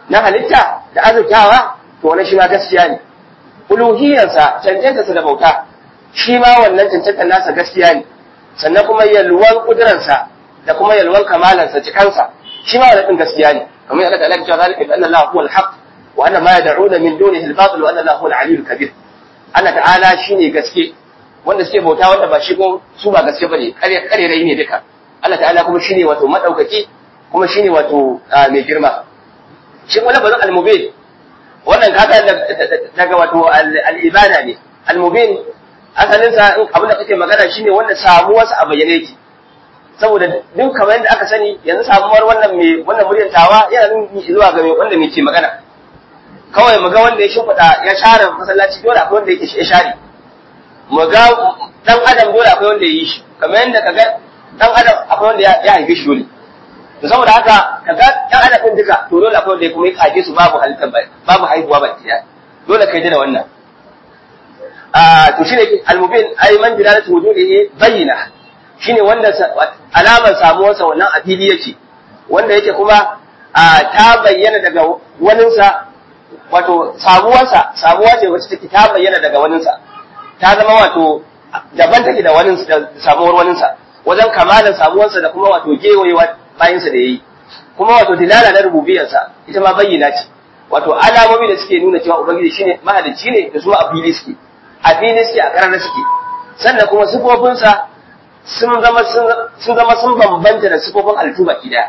na halitta da azurtawa to wannan shi ma gaskiya ne uluhiyarsa cancantarsa da bauta shi ma wannan cancantar nasa gaskiya ne sannan kuma yalwan kuduransa da kuma yalwan kamalansa cikansa shi ma wannan gaskiya ne kamar yadda Allah ya ce zalika bi anna Allah huwa al-haq wa anna ma yad'una min dunihi al-batil wa anna Allah huwa al-aliyyul kabir Allah ta'ala shine gaske wanda suke bauta wanda ba shi ko su ba gaske bane kare kare rai ne duka Allah ta'ala kuma shine wato madaukaki kuma shine wato mai girma shi wala bazan al-mubin wannan kaga daga wato al-ibada ne al-mubin asalin sa abin da kake magana shine wanda samuwar sa a bayyane yake saboda duk kamar yadda aka sani yanzu samuwar wannan mai wannan muryar tawa yana nuni zuwa ga wanda mai ke magana kawai mu ga wanda ya shimfiɗa ya share masallaci dole akwai wanda yake ya share mu ga dan adam dole akwai wanda ya yi shi kamar yadda kaga dan adam akwai wanda ya haife shi dole to saboda haka kaga dan adam din duka to dole akwai wanda ya kuma ya kaje su babu halittar babu haihuwa ba ɗaya dole kai da wannan a to shine al-mubin ay man dilalatu wujudihi bayyina shine wanda alamar samuwarsa wannan a fili yake wanda yake kuma ta bayyana daga waninsa wato samuwarsa samuwa ce wacce take ta bayyana daga waninsa ta zama wato daban take da wanin da samuwar waninsa wajen kamalan samuwarsa da kuma wato gewayewa bayansa da yayi kuma wato dilala na rububiyarsa ita ma bayyana ce wato alamomi da suke nuna cewa ubangiji shine mahalicci ne da su a fili suke a fili suke a karnar suke sannan kuma sifofinsa sun zama sun zama sun bambanta da sifofin halittu baki daya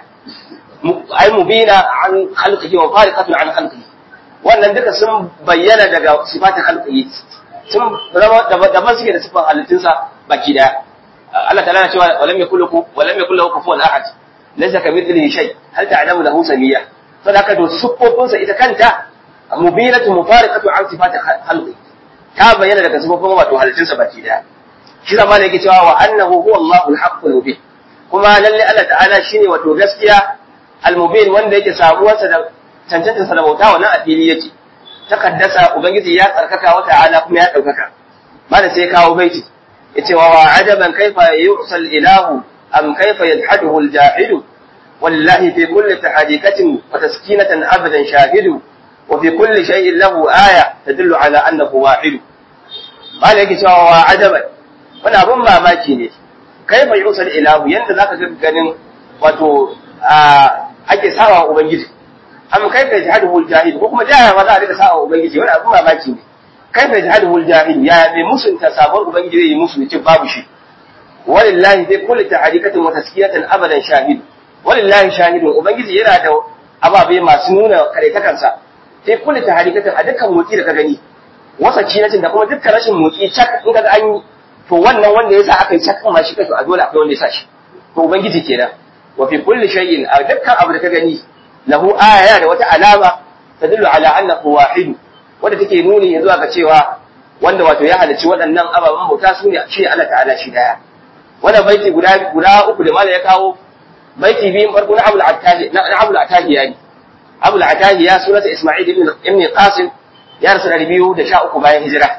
ai mubina an khalqihi wa fariqatun an khalqihi wannan duka sun bayyana daga sifatin khalqihi sun zama daban suke da sifan halittunsa baki daya Allah ta'ala na cewa walam yakul lahu walam yakul lahu kufuwan ahad laysa kamithlihi shay hal ta'lamu lahu samiyya saboda haka to sifofinsa ita kanta mubinatu mufariqatu an sifatin khalqihi ta bayyana daga sifofin wato halittunsa baki daya shi zama ne yake cewa wa annahu huwa Allahu al-haqqul mubin kuma lalle Allah ta'ala shine wato gaskiya al-mubin wanda yake samuwarsa da cancantarsa da bauta wannan a fili yake takaddasa ubangiji ya tsarkaka wa ta'ala kuma ya daukaka malam sai ya kawo baiti yace wa ajaban kaifa yu'sal ilahu am kaifa yadhaduhu al-jahidu wallahi fi kulli tahadikatin wa taskinatan abadan shahidu wa fi kulli shay'in lahu aya tadullu ala annahu wahid malam yake cewa wa ajaban wani abin mamaki ne kai bai usal ilahu yanda zaka ga ganin wato ake sawa ubangiji am kai ka jihadul jahil ko kuma jaya ma za a rika sawa ubangiji wani abin mamaki ne kai ka jihadul jahil ya bai musunta sabon ubangiji zai yi musu ce babu shi walillahi fi kulli tahrikatin wa taskiyatan abadan shahid walillahi shahidun ubangiji yana da ababe masu nuna karetakansa fi kulli tahrikatin a dukkan motsi da ka gani wasa cinatin da kuma dukkan rashin motsi cak in ka ga an yi to wannan wanda ya sa aka yi cakan ma shi kai a dole akwai wanda ya sa shi to ubangiji kenan wa fi kulli shay'in a dukkan abu da ka gani lahu aya da wata alama tadullu ala annahu wahid wanda take nuni zuwa ga cewa wanda wato ya halarci waɗannan ababen bauta su ne shi Allah ta'ala shi daya wannan baiti guda guda uku da malai ya kawo baiti biyun farko na Abul Attahi na Abul Attahi yani Abul Attahi ya sunata Isma'il ibn ibn Qasim ya rasu da biyu da sha uku bayan hijira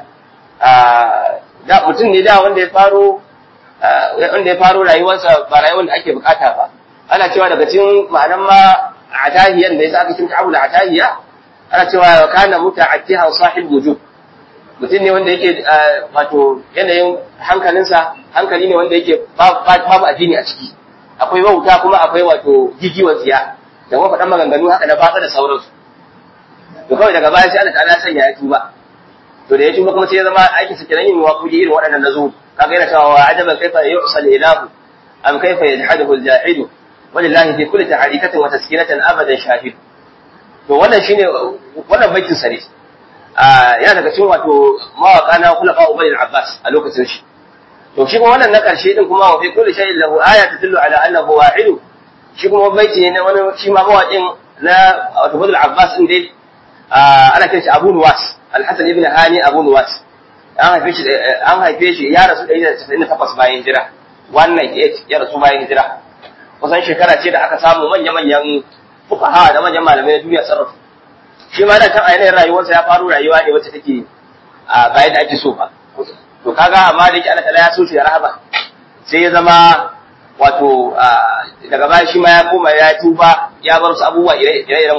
da mutum ne da wanda ya faro wanda ya faro rayuwarsa ba rayuwar da ake bukata ba ana cewa daga cikin ma'anan ma atahiyan da yasa aka kinta abu da atahiya ana cewa kana muta'attiha sahib wujud mutum ne wanda yake wato yanayin hankalinsa hankali ne wanda yake babu addini a ciki akwai wauta kuma akwai wato gigiwar tsiya da kuma faɗan maganganu haka na batsa da sauransu to kawai daga baya sai Allah ta'ala sanya ya tuba to da ya tuba kuma sai ya zama aikin sa kenan yin waƙoƙi irin waɗannan na zuwa kaga yana cewa wa ajaban kaifa yu'sal ilahu am kaifa yajhaduhu al-jahidu walillahi fi kulli tahrikatin wa taskinatan abadan shahid to wannan shine wannan baitin sa ne yana daga cikin wato mawaka na khulafa ubay al-abbas a lokacin shi to shi kuma wannan na karshe din kuma wa fi kulli shay'in lahu aya tadullu ala annahu wahid shi kuma baiti ne na wani shi ma mawaƙin na wato badal abbas din dai ana kiran shi abu nuwas al-hasan ibn hani abu nuwas an haife shi an haife shi ya rasu 198 bayan hijira wannan ya rasu bayan hijira kusan shekara ce da aka samu manya-manyan fuqaha da manyan malamai na duniya sarrafa shi ma da kan ainihin rayuwarsa ya faru rayuwa ne wacce take a bayan da ake so ba to kaga amma da yake Allah ta'ala ya so shi da rahama sai ya zama wato daga baya shi ma ya koma ya tuba ya bar su abubuwa ire-iren wannan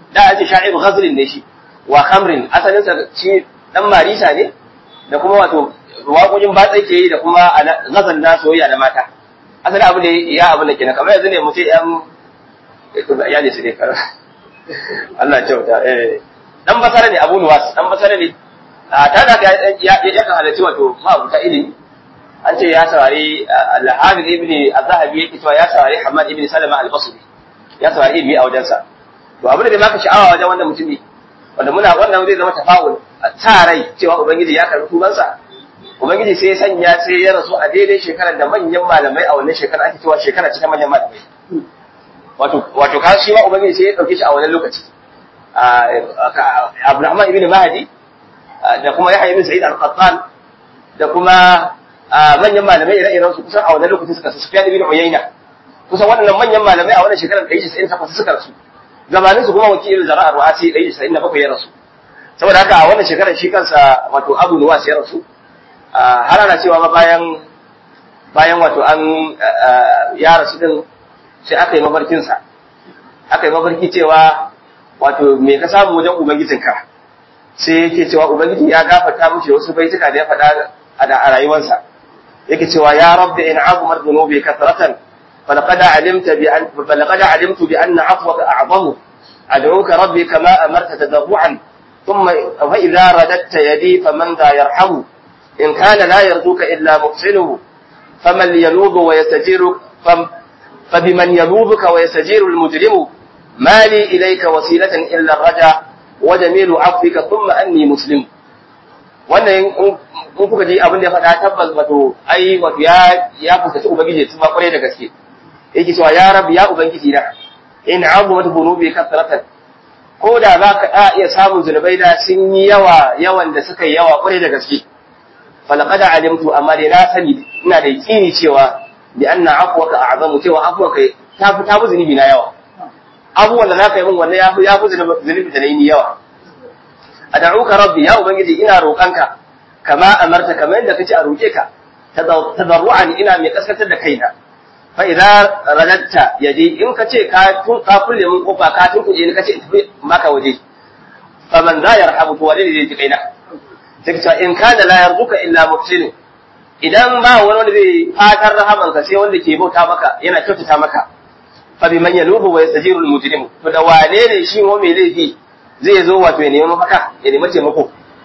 da ake sha'iru ghazlin ne shi wa khamrin asalin sa shi dan marisa ne da kuma wato waƙoƙin batsa ke yi da kuma ghazal na soyayya da mata asalin abu ne ya abu ne kenan kamar yanzu ne mu ce yan ya ne su ne kar Allah kyauta eh dan basara ne Abu Nuwas dan basara ne a ta da ya ya kan halarci wato ma'abuta ilimi an ce ya saurari al-Hafiz ibn Az-Zahabi yake cewa ya saurari Hamad ibn Salama al-Basri ya saurari ilimi a wajensa to abin da maka sha'awa wajen wannan mutumi wanda muna wannan zai zama tafa'ul a sa rai cewa ubangiji ya karbi tubansa ubangiji sai ya sanya sai ya rasu a daidai shekarar da manyan malamai a wannan shekarar ake cewa shekara ce ta manyan malamai wato wato ka shi ma ubangiji sai ya dauke shi a wannan lokaci Abdurrahman ibn Mahdi da kuma Yahya ibn Sa'id al-Qattan da kuma manyan malamai ire-iren su kusan a wannan lokacin suka su Sufyan ibn Uyayna kusan waɗannan manyan malamai a wannan shekarar 198 suka rasu gabanin su kuma wakilin zara'ar ru'asi 197 ya rasu saboda haka a wannan shekarar shi kansa wato Abu Nuwas ya rasu har ana cewa ma bayan bayan wato an ya rasu din sai aka yi mafarkinsa aka yi mafarki cewa wato me ka samu wajen ubangijinka sai yake cewa ubangiji ya gafarta mishi wasu baituka da ya faɗa a rayuwarsa yake cewa ya rabbi in azumar dhunubi kathratan falaqad alimta bi an falaqad alimtu bi anna afwaka a'zamu ad'uka rabbi kama amarta tadarruan thumma fa idha radatta yadi faman dha yarhamu in kana la yarzuka illa muhsinuhu faman yanubu wa yastajiru فبمن يلوبك ويستجير المجرم ما لي إليك وسيلة إلا الرجاء وجميل عفوك ثم أني مسلم wannan in kuka ji abin da ya faɗa tabbas wato ai wato ya ya fuskaci ubangiji su ba kware da gaske yake cewa ya rabbi ya ubangiji na in azumat dhunubi kasratan ko da za ka iya samun zunubai da sun yi yawa yawan da suka yi yawa kware da gaske falaqad alimtu amma dai na sani ina da yakini cewa bi anna afwaka a'zamu cewa afwaka ta fi ta fi zunubi na yawa abubuwan da zaka yi min wannan ya fi ya fi zunubi da nayi yawa ad'uka rabbi ya ubangiji ina roƙanka kama amarta kamar yadda kace a roƙe ka tadarru'an ina mai kaskatar da kaina fa idza radatta yadi in kace ka tun ka kulle min kofa ka tun kuje ni kace in tafi maka waje fa man za yarhamu to wani ne zai ji kaina sai in kana la yarzuka illa muhsinu idan ba wani wanda zai fatar rahamanka sai wanda ke bauta maka yana kyautata maka fa bi man yalubu wa yastajiru al-mujrim to da wane ne shi mu mai laifi zai zo wato ya nemi mafaka ya nemi taimako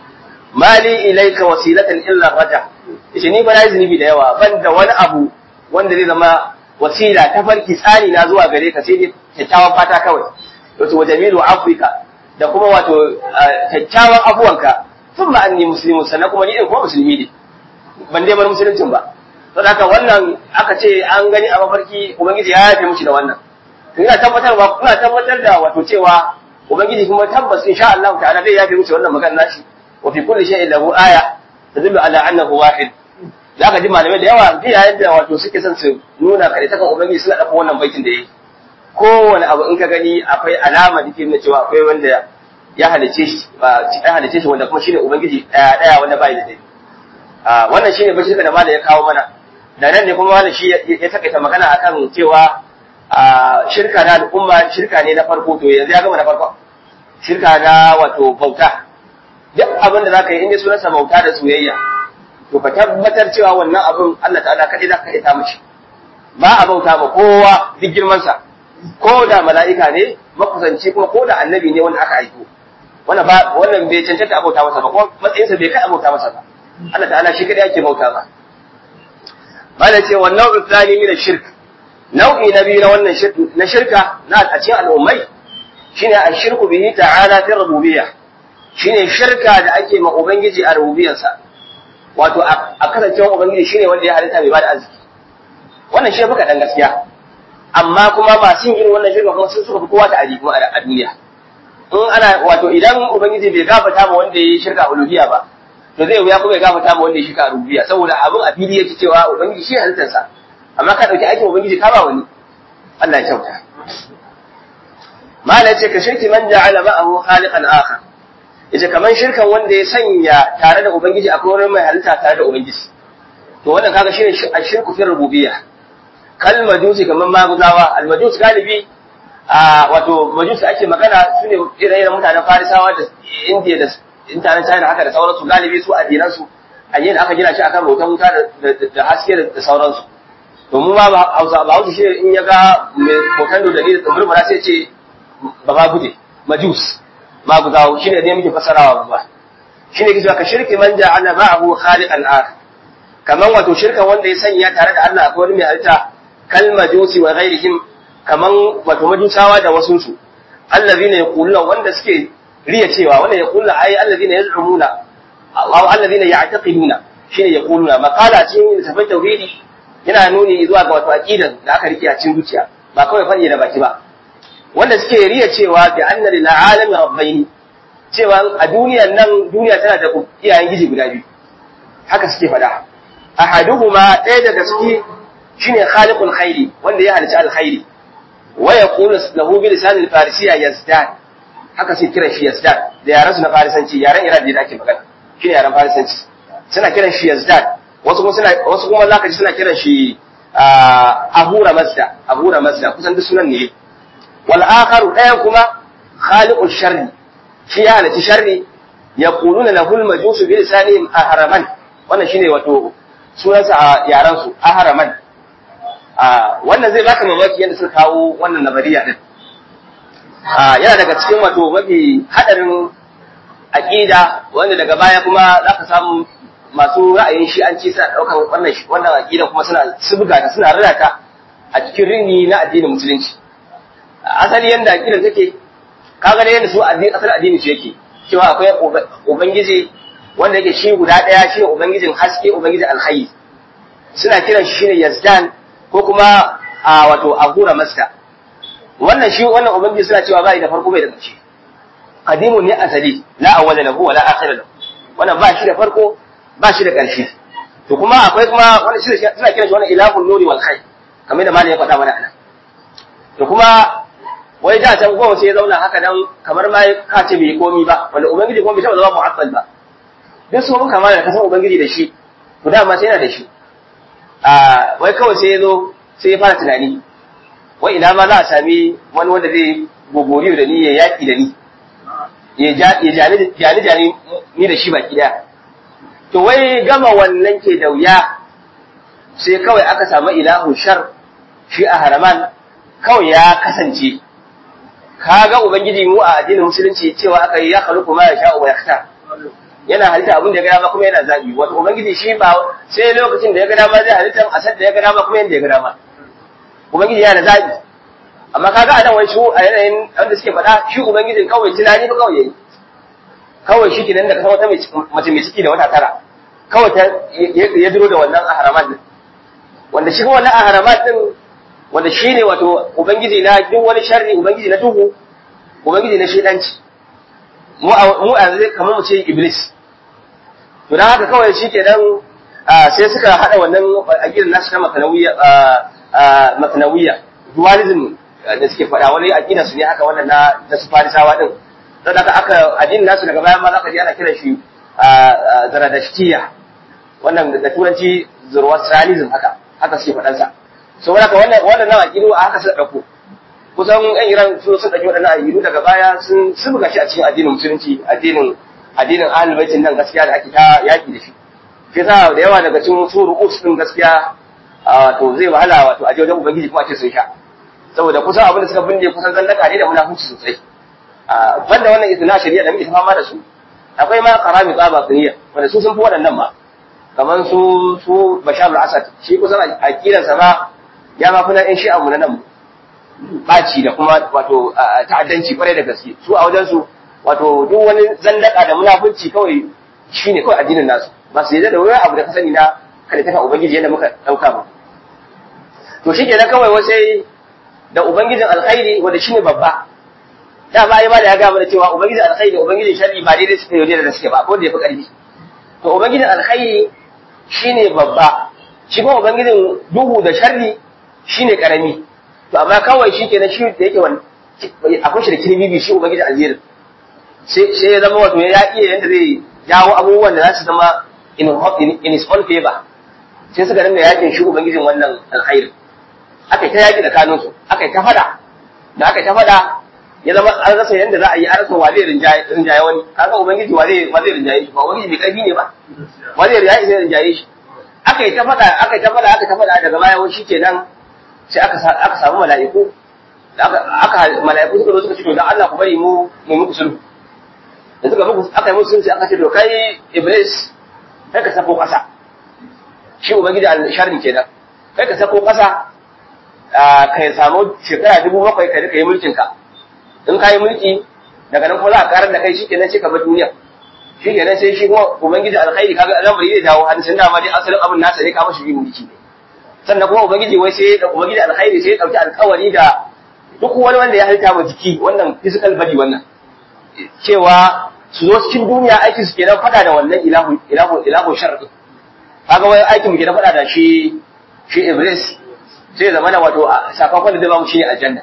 mali ilaika wasilatan illa raja yace ni ba na zunubi da yawa ban da wani abu wanda zai zama wasila ta farki tsari na zuwa gare ka sai dai kyakkyawan fata kawai wato wajamilu afrika da kuma wato kyakkyawan abuwanka sun ma anni muslimu sannan kuma ni din kuma musulmi ne ban dai bar musuluncin ba don haka wannan aka ce an gani a mafarki ubangiji ya yafe mushi da wannan to ina tabbatarwa ina tabbatar da wato cewa ubangiji kuma tabbas insha Allah ta'ala zai yafe mushi wannan magana nashi wa fi kulli shay'in lahu aya tadullu ala annahu wahid zaka ji malamai da yawa ji yayin da wato suke son su nuna kare ta kan ubangiji suna dafa wannan baitin da yayi kowane abu in ka gani akwai alama da ke nuna cewa akwai wanda ya halice shi ba ya halice shi wanda kuma shine ubangiji daya daya wanda bai da dai wannan shine bashirka da malai ya kawo mana da nan ne kuma malai shi ya takaita magana akan cewa shirka na al'umma shirka ne na farko to yanzu ya gama na farko shirka na wato bauta duk abin da zaka yi inda sunansa bauta da soyayya to ka tabbatar cewa wannan abin Allah ta'ala kadai zaka yi ta mishi ba a bauta ba kowa duk girman sa ko da mala'ika ne makusanci kuma ko da annabi ne wanda aka aiko wannan ba wannan bai cancanta a bauta masa ba kuma matsayinsa bai kai a bauta masa ba Allah ta'ala shi kadai ake bauta ba bala ce wa nau'u tsani min shirk nau'i na biyu na wannan na shirka na a cikin al'ummai shine ashirku bihi ta'ala fi rububiyya shine shirka da ake ma ubangiji a rububiyarsa wato a kasancewa ubangiji shine wanda ya halitta mai bada arziki wannan shi fuka dan gaskiya amma kuma masu yin irin wannan shirka kuma sun suka fi kowa ta aji kuma a duniya in ana wato idan ubangiji bai gafata ma wanda ya yi shirka uluhiyya ba to zai wuya kuma ya gafata ma wanda ya shirka rububiyya saboda abin a fili yake cewa ubangiji shi halittarsa amma ka dauki aikin ubangiji ka ba wani Allah ya kyauta mala ce ka shirki man ja'ala ma'ahu khaliqan akhar yace kaman shirkan wanda ya sanya tare da ubangiji akwai wani mai halitta tare da ubangiji to wannan kaga shine ashirku fi rububiyya kal majusi kaman maguzawa al majus galibi a wato majusi ake magana su ne irin mutanen farisawa da indiya da mutanen china haka da sauransu galibi su addinansu addinin aka gina shi akan bautan wuta da haske da sauransu to mu ma hausa ba hausa shi in ya ga mai bautan da dalilin da murmura sai ce ba ma guje majus ma guzawo shi ne ne muke fasarawa ba shi ne kisa ka shirki man ja'ala ma'ahu khaliqan akhar kaman wato shirkan wanda ya sanya tare da Allah akwai wani mai halitta kal majusi wa ghairihim kaman wato majusawa da wasu su allazina yaquluna wanda suke riya cewa wanda yaquluna ai allazina yaz'umuna aw allazina ya'taqiduna shine yaquluna maqala cikin tafai tauhidi yana nuni zuwa ga wato aqidan da aka rike a cikin zuciya ba kawai fadi da baki ba wanda suke riya cewa bi anna lil alami rabbaini cewa a duniyar nan duniya tana da iyayen giji guda biyu haka suke faɗa ahaduhuma ɗaya daga ciki shine khaliqul khairi wanda ya halitta alkhairi wa yaqulu lahu bi lisan al-farisiyya yazdad haka sai kiran shi yazdad da yaran su na farisanci yaran iran da ake magana shine yaran farisanci suna kiran shi yazdad wasu kuma suna wasu kuma zaka ji suna kiran shi ahura mazda ahura mazda kusan duk sunan ne wal akharu ɗayan kuma khaliqul sharri shi ya halitta sharri yaquluna lahu al-majusu bi lisanihim ahraman wannan shine wato sunansa a yaran su ahraman wannan zai baka mamaki yadda suka kawo wannan nabariya din yana daga cikin wato mafi hadarin aqida wanda daga baya kuma zaka samu masu ra'ayin shi an ci suna daukan wannan wannan aqida kuma suna subga ta suna rada a cikin rini na addinin musulunci asali yanda aqidar take kaga da yanda su addini asali addini su yake cewa akwai ubangiji wanda yake shi guda daya shine ubangijin haske ubangijin alhayy suna kiran shi shine yazdan ko kuma a wato ahura masta wannan shi wannan ubangiji suna cewa bai da farko bai da ƙarshe qadimun ne asali la awwala lahu wa la akhira lahu wannan ba shi da farko ba shi da ƙarshe to kuma akwai kuma wannan shi suna kiran shi wannan ilahul nuri wal khair kamar da malai ya faɗa mana anan to kuma wai da can goma sai ya zauna haka dan kamar ma ka ce bai komi ba wanda ubangiji kuma bai taɓa zama mu'abbal ba duk su mun kama da kasan ubangiji da shi to dama sai yana da shi a wai kawai sai ya zo sai ya fara tunani wai ina ma za a sami wani wanda zai gogori da ni ya yaƙi da ni ya jani jani ni da shi baki daya to wai gama wannan ke da wuya sai kawai aka samu ilahu shar shi a haraman kawai ya kasance kaga ubangiji mu a addinin musulunci cewa aka yi ya khaluqu ma yasha wa yakhtar yana halitta abin da ya ga dama kuma yana zabi wato ubangiji shi ba sai lokacin da ya ga dama zai halitta a da ya ga dama kuma yanda ya ga dama ubangiji yana da zabi amma kaga a nan wai shi a yanayin wanda suke faɗa shi ubangijin kawai tunani ba kawai yayi kawai shi kenan da ka wata mace mai ciki da wata tara kawai ta ya duro da wannan ahramat din wanda shi wannan ahramat din wanda shi ne wato ubangiji na duk wani sharri ubangiji na duhu ubangiji na shedanci mu a zai kamar mu ce iblis to dan haka kawai shi kenan sai suka hada wannan aqidar nasu ta makanawiya makanawiya dualism da suke faɗa wani aqida su ne haka wannan na da su farisawa din don haka aka addinin nasu daga bayan ma zaka ji ana kiran shi zaradashtiya wannan da turanci zoroastrianism haka haka suke faɗan sa so haka wannan wannan aqidu a haka suka dauko kusan yan Iran su sun dauki waɗannan aqidu daga baya sun sun buga shi a cikin addinin musulunci addinin addinin ahlul baitin nan gaskiya da ake ta yaki da shi shi yasa da yawa daga cikin su ru'us din gaskiya to zai wahala wato aje wajen ubangiji kuma a ce sun sha saboda kusan abin da suka binne kusan zallaka ne da munafunci sosai banda wannan isna shari'a da muke fama da su akwai ma qarami tsaba sunniya wanda su sun fi waɗannan ma kamar su su Bashar al-Assad shi kusan aqidar sa ma ya ma kuna in shi'a mu na nan baci da kuma wato ta'addanci kwarai da gaske su a wajen su wato duk wani zandaka da munafunci kawai shine kawai addinin nasu ba su yadda da wani abu da ka sani na kada ta ubangiji yadda muka dauka ba to shi kenan kawai wasai da ubangijin alkhairi wanda shine babba da ba yi ma da ya ga mana cewa ubangijin alkhairi da ubangijin sharri ba daidai suke yau da suke ba ko da yafi karfi to ubangijin alkhairi shine babba shi kuma ubangijin duhu da sharri shine karami to amma kawai shi kenan shi da yake wani akwai shi da kirbibi shi ubangijin alherin sai ya zama wato ya iya yadda zai jawo abubuwan da za su zama in his own favor sai suka dinga yakin shi ubangijin wannan alkhairin aka yi ta yaki da kanunsu aka yi ta fada da aka ta faɗa ya zama an rasa yadda za a yi an rasa wa zai rinjaye wani kaga ubangiji wa zai wa zai rinjaye shi ba ubangiji mai karfi ne ba wa zai rinjaye sai rinjaye shi aka yi ta faɗa aka yi ta faɗa aka ta faɗa daga baya wani shikenan sai aka aka samu mala'iku aka mala'iku suka zo suka ce to dan Allah ku bari mu mu muku sulhu da suka muku aka yi musu sulhu aka ce to kai iblis kai ka sako ƙasa shi ubangiji al-sharri kenan kai ka sako ƙasa ka samu shekara dubu bakwai ka rika yi mulkin ka in ka yi mulki daga nan kuma za a karar da kai shi kenan sai ka bar duniya shi kenan sai shi kuma ubangiji alkhairi kaga al'amari zai dawo hadisin dama dai asalin abin nasa ne ka mashi yin mulki ne sannan kuma ubangiji wai sai da ubangiji alkhairi sai ya dauki alkawari da duk wani wanda ya halitta wa jiki wannan physical body wannan cewa su zo cikin duniya aiki su kenan fada da wannan ilahu ilahu ilahu sharri kaga wai aikin mu kenan fada da shi shi iblis sai zama da wato sakamakon da zai ba mu shine aljanna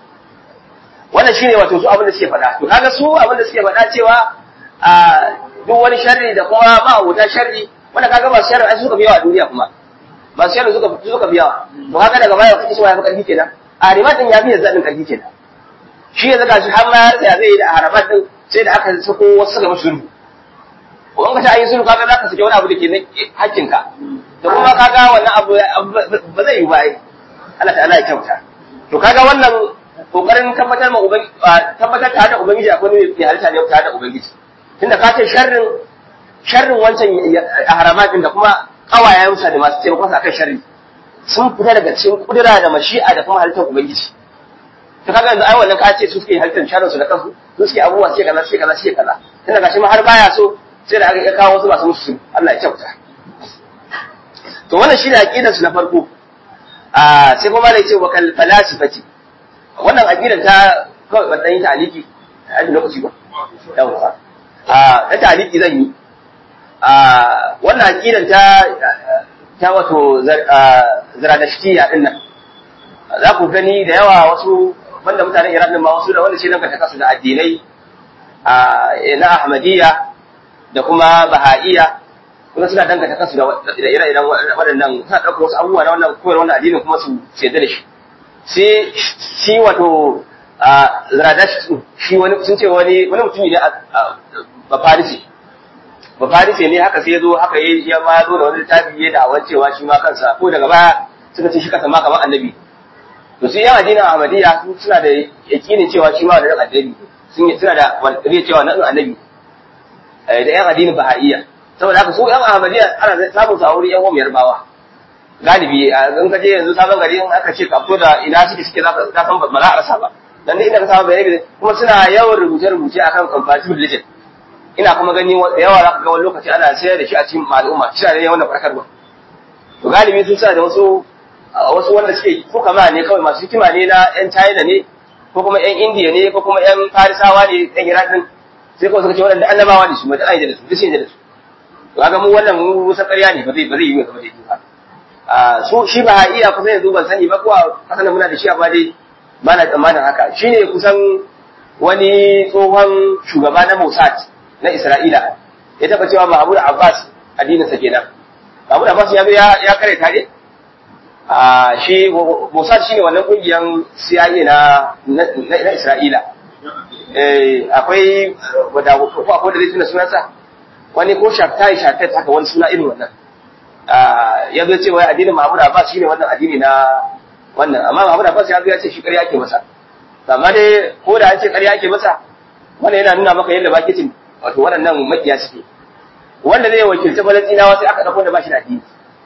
wannan shine wato su abin da suke faɗa to kaga su abin da suke faɗa cewa a duk wani sharri da kuma ba wuta sharri wanda kaga ba sharri ai suka biyawa a duniya kuma ba sharri suka suka biyawa to kaga daga baya kake cewa ya fi karfi kenan a rimatin ya fi yanzu din karfi kenan shi yanzu ga shi har ma ya zai yi da haramat din sai da aka sako wasu suka mashi sulhu ko in ka ta yi sulhu kaga zaka sake wani abu da ke na hakkinka da kuma kaga wannan abu ba zai yi ba ai Allah ta'ala ya kyauta to kaga wannan kokarin tabbatar ma ubangi tabbatar tare da ubangiji akwai ne ke halitta ne tare da ubangiji tunda ka ce sharrin sharrin wancan a haramatin da kuma kawayen sa da masu taimako sa akan sharri sun fita daga cikin kudura da mashi'a da kuma halittar ubangiji to kaga yanzu ai wannan ka ce su suke halittar sharrin su da kansu su suke abubuwa suke kaza suke kaza suke kaza tunda gashi ma har baya so sai da aka kawo wasu masu musu Allah ya kyauta to wannan shine aqidar su na farko a sai kuma ne ce wa kal falasifati wannan aqidar ta kawai ban dan yi taliki a lokaci ba yawa a ta taliki zan yi a wannan aqidar ta ta wato zaradashtiya din nan za ku gani da yawa wasu banda mutanen Iran din ma wasu da wanda shi nan ka kasu da addinai a na Ahmadiyya da kuma Baha'iyya kuma suna danganta kansu da ire-iren waɗannan suna ɗaukar wasu abubuwa na wannan koyar wannan addinin kuma su sayar da shi sai shi wato Zaradash shi wani sun ce wani wani mutumi ne ba Farisi ba Farisi ne haka sai ya zo haka ya ma zo da wani littafi ya da cewa shi ma kansa ko daga baya suka ce shi kansa ma kamar annabi to sai yan addinin Ahmadiyya suna da yakinin cewa shi ma da annabi sun suna da wani cewa na annabi da yan addinin Baha'iyya saboda haka su yan Ahmadiyya ana samun su a wurin yan umar bawa galibi in ka je yanzu sabon gari in aka ce ka fito da ina suke suke za ka san ba za a rasa ba dan inda ka samu bayani kuma suna yawan rubuce-rubuce akan comparative religion ina kuma gani da yawa za ka ga wani lokaci ana sayar da shi a cikin al'umma shi ne yawan farkarwa to galibi sun sa da wasu wasu wanda suke ko kama ne kawai masu hikima ne na yan China ne ko kuma yan India ne ko kuma yan Farisawa ne yan Iran din sai kawai suka ce waɗanda annabawa ne su mai da da su duk sai da su to kaga mu wannan mu musa ƙarya ne ba zai ba zai yi kamar da yake ba a su shi ba iya kusa yanzu ban sani ba ko a kasan muna da shi amma dai ba na tsammanin haka shine kusan wani tsohon shugaba na Mossad na Isra'ila ya taba cewa Mahmud Abbas addinin sa kenan Mahmud Abbas ya ya kare tare a shi Mossad shine wannan kungiyan CIA na na Isra'ila eh akwai wanda ko akwai da zai tuna sunansa wani ko shaftai shaftai haka wani suna irin wannan ya zo cewa addinin Mahmud Abbas shine wannan addini na wannan amma Mahmud Abbas ya zo ya ce shi ƙarya ake masa amma dai ko da an ce ƙarya ake masa wannan yana nuna maka yadda bakicin wato waɗannan makiya suke wanda zai wakilci Falastinawa sai aka dauko da bashi da addini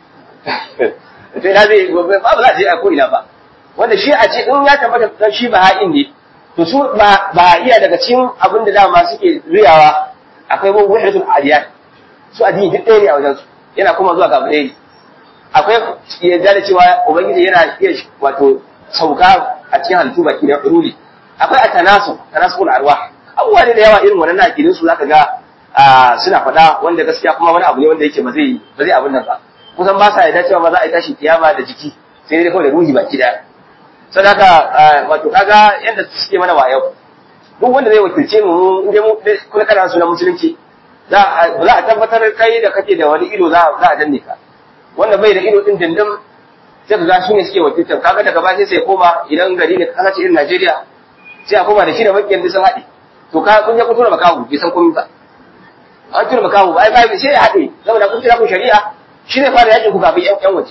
to ina zai ba ba za a je a ko ina ba wanda shi a ce in ya tabbata shi ba ha'in ne to su ba ba iya daga cikin abin da dama suke riyawa akwai wahdatul adiyat su addini duk ɗaya ne a wajen su yana kuma zuwa ga ɗaya akwai yadda da cewa ubangiji yana iya wato sauka a cikin halittu baki da ruli akwai a tanasu tanasul arwah abubuwa ne da yawa irin wannan akidin su zaka ga suna faɗa wanda gaskiya kuma wani abu ne wanda yake ba zai ba zai abin nan ba kusan ba sa yarda cewa ba za a yi tashi kiyama da jiki sai dai kawai da ruhi baki daya sadaka wato kaga yadda suke mana wayo duk wanda zai wakilce mu in dai mu kuma kana sunan musulunci za a tabbatar kai da kake da wani ido za a danne ka wanda bai da ido din dindin sai ka ga su ne suke wakiltar kaga daga baya sai koma idan gari ne kasa ce irin Najeriya sai a koma da shi da makiyan da sun haɗe to ka kun je kun tura makahu bai san komai ba an tura makahu ba ai ba sai ya haɗe saboda kun tura kun shari'a shi ne fara yakin ku kafin yan waje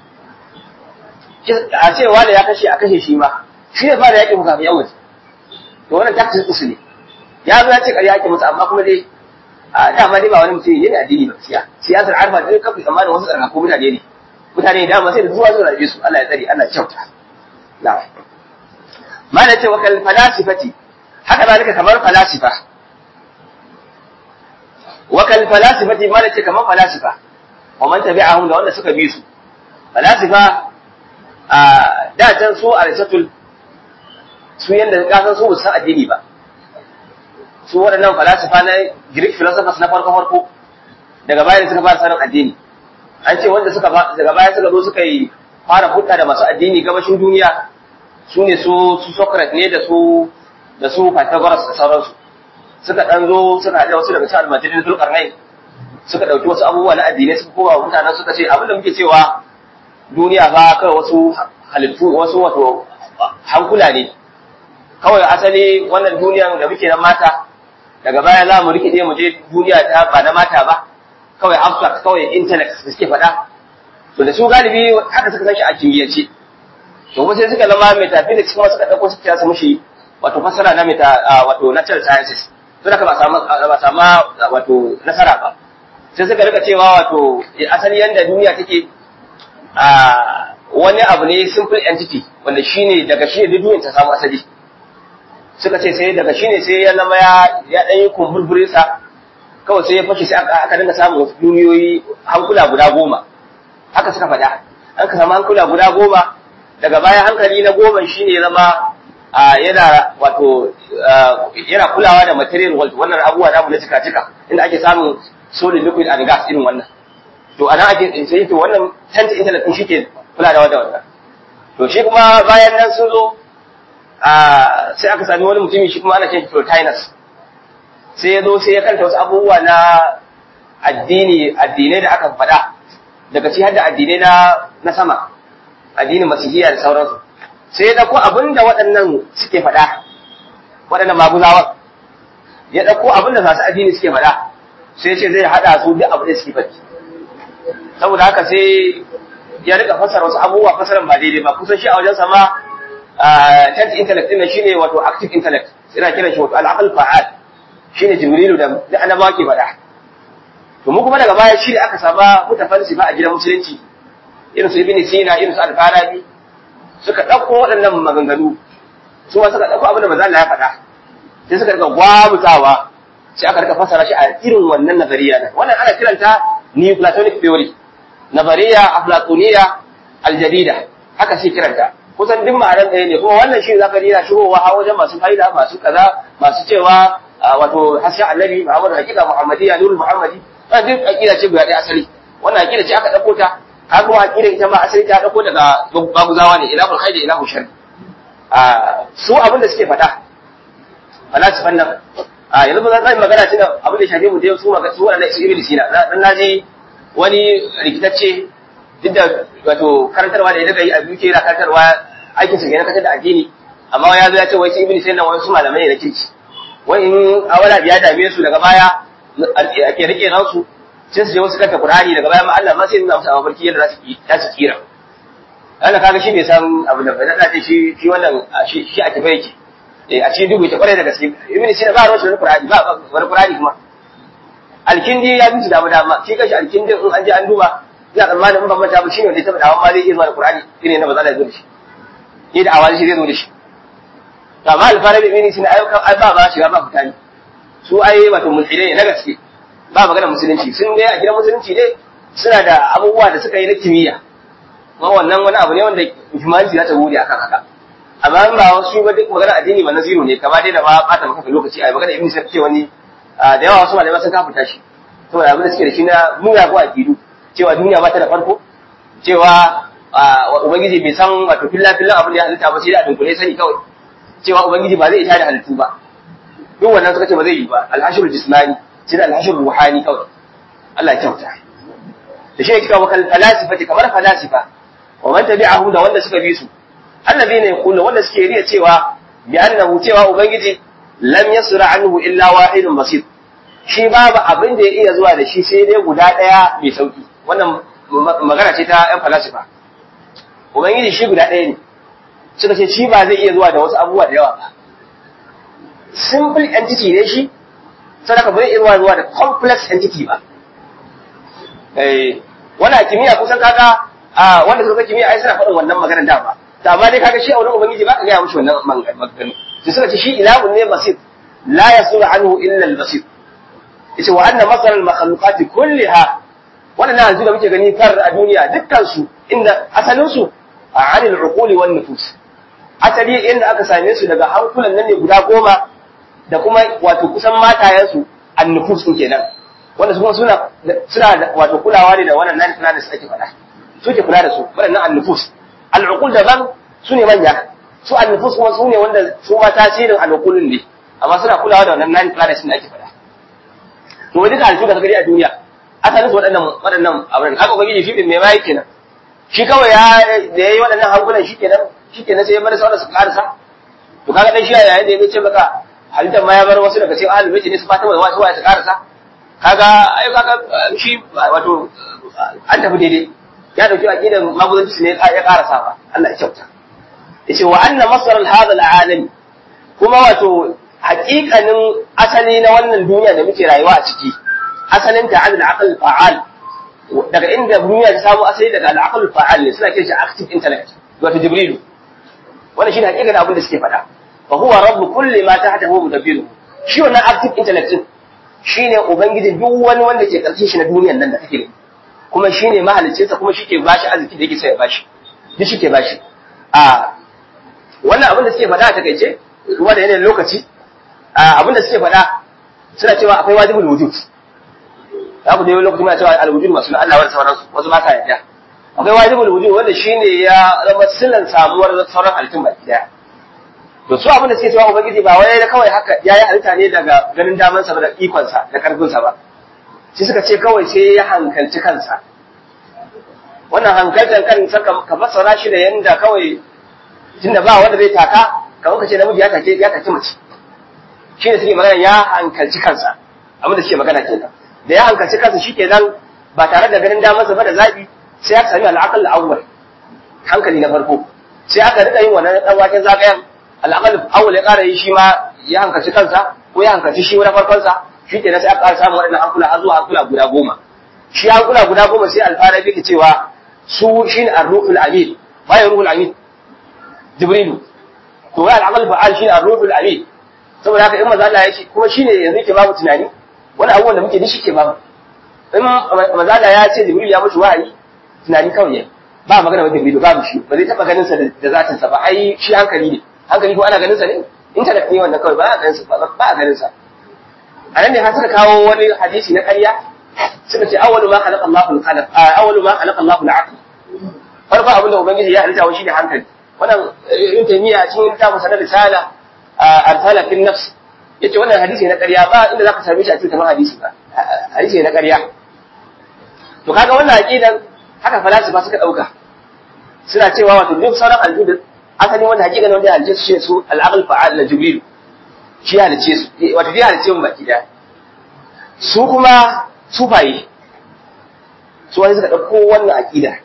a ce wanda ya kashe a kashe shi ma shi ne fara yakin ku kafin yan waje to wannan tactics usu ne ya zo ya ce ƙarya yake musu amma kuma dai a dama dai ba wani mutum ne addini ba siya siyasar arfa da kafin tsammanin wasu tsarkaku mutane ne mutane da dama sai da zuwa zuwa rabe su Allah ya tsare Allah ya kyauta na'am ma da ce wakal falasifati haka zalika kamar falasifa wakal falasifati ma da ce kamar falasifa wa man tabi'ahum da wanda suka bi su falasifa a da can su aristotle su yanda ka san su ba san addini ba su waɗannan falasifa na Greek philosophers na farko farko daga baya suka fara sanin addini an ce wanda suka daga baya suka zo suka yi fara hudda da masu addini gabashin duniya su ne su su Socrates ne da su da su Pythagoras da sauransu suka dan zo suka haɗa wasu daga cikin almajirin Zulkarnain suka ɗauki wasu abubuwa na addinai suka koma mutanen suka ce abinda muke cewa duniya ba kawai wasu halittu wasu wato hankula ne kawai asali wannan duniyan da muke na mata daga baya za mu rikide mu je duniya ta ba na mata ba kawai abstract kawai intellect da suke faɗa to da su galibi haka suka san shi a kimiyyance to kuma sai suka zama metaphysics kuma suka ɗauko suka kira su mushi wato fasara na meta wato natural sciences to da ba samu ba samu wato nasara ba sai suka rika cewa wato asali yanda duniya take a wani abu ne simple entity wanda shine daga shi ne duniyar ta samu asali suka ce sai daga shine sai ya zama ya ya dan yi kumburburin sa kawai sai ya fashe sai aka aka dinga samun wasu duniyoyi hankula guda goma haka suka faɗa an ka samu hankula guda goma daga baya hankali na goma shine ya zama yana wato yana kulawa da material world wannan abubuwa namu na cika cika inda ake samun solid liquid and gas irin wannan to anan ake sai to wannan tent internet din shike kula da wannan to shi kuma bayan nan sun zo sai aka sami wani mutumi shi kuma ana ce Plotinus sai ya zo sai ya kanta wasu abubuwa na addini addinai da aka faɗa daga ci har da addinai na na sama addinin masihiyya da sauransu sai ya dauko abin da waɗannan suke faɗa waɗannan maguzawan ya dauko abin da masu addini suke faɗa sai ya ce zai haɗa su duk abin da suke faɗi saboda haka sai ya rika fasara wasu abubuwa fasaran ba daidai ba kusan shi a wajen sama tent intellect din shine wato active intellect ina kiran shi wato al-aql fa'al shine jibrilu da da annabawa ke faɗa to mu kuma daga baya shi ne aka saba mutafalsifa a gidan musulunci irin su ibn sina irin su al-farabi suka dauko waɗannan maganganu su ma suka dauko abin da manzo Allah ya faɗa sai suka rika gwamutawa sai aka rika fasara shi a irin wannan nazariya nan wannan ana kiranta neoplatonic theory nazariya aflatoniya aljadida haka shi kiranta kusan duk ma'anar ɗaya ne kuma wannan shi zaka yana shigowa a wajen masu fa'ida masu kaza masu cewa wato hasya annabi muhammad hakika muhammadiya nurul muhammadi wannan duk aqida ce guda ɗaya asali wannan aqida ce aka dauko ta har kuma aqida ita ma asali ta dauko daga baguzawa ne ilahul khairi ilahul shar su abin da suke faɗa falasifan nan a yanzu ba zan magana shi abin da shafe mu da su magana su waɗannan su ibn sina dan naji wani rikitacce duk da wato karantarwa da ya daga yi a biyu yana karantarwa aikin sa kenan kasar da addini amma ya zo ya ce wai sai ibn sina wani su malamai ne na kirki wai in awala biya dame su daga baya ake rike nan su sai su je wasu kanta qur'ani daga baya ma Allah ma sai nuna musu a mafarki yadda za su za su kira Allah kaga shi bai san abu da bai da shi shi wannan shi shi a tafi yake a cikin dubu ta kware da gaske ibn sina ba ruwan shi qur'ani ba wani qur'ani kuma alkindi ya bi dama dama shi kashi alkindi in an je an duba ina tsammanin in ban manta ba shine wanda ya taba dawo ma zai iya zuwa da qur'ani shine na ba za da zo da shi ni da awali shi zai zo da shi to amma alfarabi ibn sina ayyukan ai ba ba shiga ba fitani su ai wato mulhidai na gaske ba magana musulunci sun dai a gidan musulunci dai suna da abubuwa da suka yi na kimiyya kuma wannan wani abu ne wanda humanity za ta bude akan haka amma in ba wasu ba duk magana addini ba na zero ne kama dai da ba bata maka lokaci ai magana ibn sai ce wani da yawa wasu malamai sun kafuta shi saboda abin da suke da shi na nuna ko aqidu cewa duniya ba ta da farko cewa ubangiji bai san wato filla filla abin da ya halitta ba sai da dunkule sani kawai cewa ubangiji ba zai ita da halittu ba duk wannan suka ce ba zai yi ba alhashirul jismani sai da alhashirul ruhani kawai Allah ya kyauta da shi yake kawo falasifati kamar falasifa wa man tabi'ahum da wanda suka bi su allazina yaqulu wanda suke riya cewa bi annahu cewa ubangiji lam yasra anhu illa wahidun basir shi babu abin da ya iya zuwa da shi sai dai guda ɗaya mai sauki wannan magana ce ta ‘yan falasifa ubangiji shi guda ɗaya ne suka ce shi ba zai iya zuwa da wasu abubuwa da yawa ba simple entity ne shi sadaka ba zai iya zuwa da complex entity ba wannan kimiyya kusan kaga wanda suka kimiyya ai suna faɗin wannan maganar da ba to amma dai kaga shi a wurin ubangiji ba ka gaya mushi wannan maganganu sai suka ce shi ilahun ne basir la yasuru anhu illa al-basir yace wa anna masal al-makhluqati kulliha wannan yanzu da muke gani kar a duniya dukkan su inda asalin su a anil uquli wan nufus asali inda aka same su daga hankulan nan ne guda goma da kuma wato kusan matayen su an nufus din kenan wanda su kuma suna suna wato kulawa ne da wannan nan da ake faɗa suke kula da su waɗannan an nufus al uqul daban su ne manya su an nufus kuma su ne wanda su ma tasirin al uqulin ne amma suna kulawa da wannan nan da ake faɗa to wani duka halittu da ka gani a duniya asalin su waɗannan waɗannan abin haka ubangiji shi ɗin mai ma kenan shi kawai ya da yayi waɗannan hankulan shi kenan shi kenan sai ya bar sauran su karasa to kaga dan shi a yayin da ya ce maka halittar ma ya bar wasu daga cikin ahlul baiti ne su fata mai wasu su karasa kaga ai kaga shi wato an tafi daidai ya dauki aqidan maguzanci ne ya karasa ba Allah ya kyauta yace wa anna masar hadha al kuma wato haƙiƙanin asali na wannan duniya da muke rayuwa a ciki asalin ta adal aqal fa'al daga inda duniya ta samu asali daga al fa'al ne suna kiran shi active intellect wato jibrilu wannan shine haƙiƙanin abin da suke faɗa fa huwa rabb kulli ma tahtahu mudabbiru shi wannan active intellect din shine ubangiji duk wani wanda ke karshen shi na duniyan nan da kake gani kuma shine mahaliccinsa kuma shike bashi arziki da yake sai ya bashi duk shike bashi a wannan abin da suke faɗa a takaice ruwa da yanayin lokaci abin da suke faɗa suna cewa akwai wajibul wujud za ku je lokaci muna cewa al-wujud masu na Allah wa sauransu wasu ba sa yarda akwai wajibul wujud wanda shine ya zama silan samuwar sauran halittun baki daya to su abin da suke cewa ubangiji ba wai da kawai haka yayi halitta ne daga ganin daman sa da ikon sa da karfin sa ba shi suka ce kawai sai ya hankalci kansa wannan hankaltan kansa ka fassara shi da yanda kawai tunda ba wanda zai taka kamar ka ce namiji ya take ya take mace shi ne suke magana ya hankalci kansa abin da suke magana kenan da ya hankalci kansa shi kenan ba tare da ganin damarsa ba da zaɓi sai aka sami al'aqal awwal hankali na farko sai aka rika yin wannan dan waken zagayen al'aqal awwal ya ƙara yi shi ma ya hankalci kansa ko ya hankalci shi wani farkon sa shi kenan sai aka ƙara samun waɗannan hankula har zuwa hankula guda goma shi hankula guda goma sai alfara yake cewa su shine ar-ruhul amin bayan ruhul amin jibrilu to wai al'aqal fa'al shine ar-ruhul amin saboda haka in maza Allah ya ce kuma shine yanzu ke babu tunani wani abubuwan da muke da shi ke babu in maza Allah ya ce Jibril ya mushi wahayi tunani kawai ne ba magana wanda Jibril babu shi ba zai taba ganin sa da zatin sa ba ai shi hankali ne hankali ko ana ganin sa ne internet ne wannan kawai ba a ganin sa ba a ganin sa a nan ne har suka kawo wani hadisi na ƙarya suka ce awwalu ma khalaqa Allahu al-qalam awwalu ma khalaqa Allahu al-aql farko abin da ubangiji ya halitta shi ne hankali wannan in taymiya cikin littafin sanar risala arsala fil nafs yace wannan hadisi na ƙarya ba inda zaka same shi a cikin kamar hadisi ba hadisi na ƙarya to kaga wannan aqidan haka falasifa suka dauka suna cewa wato duk sauran aljud asali wanda hakikan wanda ya halice su shi su al-aql fa'al la jibril shi halice su wato ya halice mu baki daya su kuma sufaye su wani suka dauko wannan aqida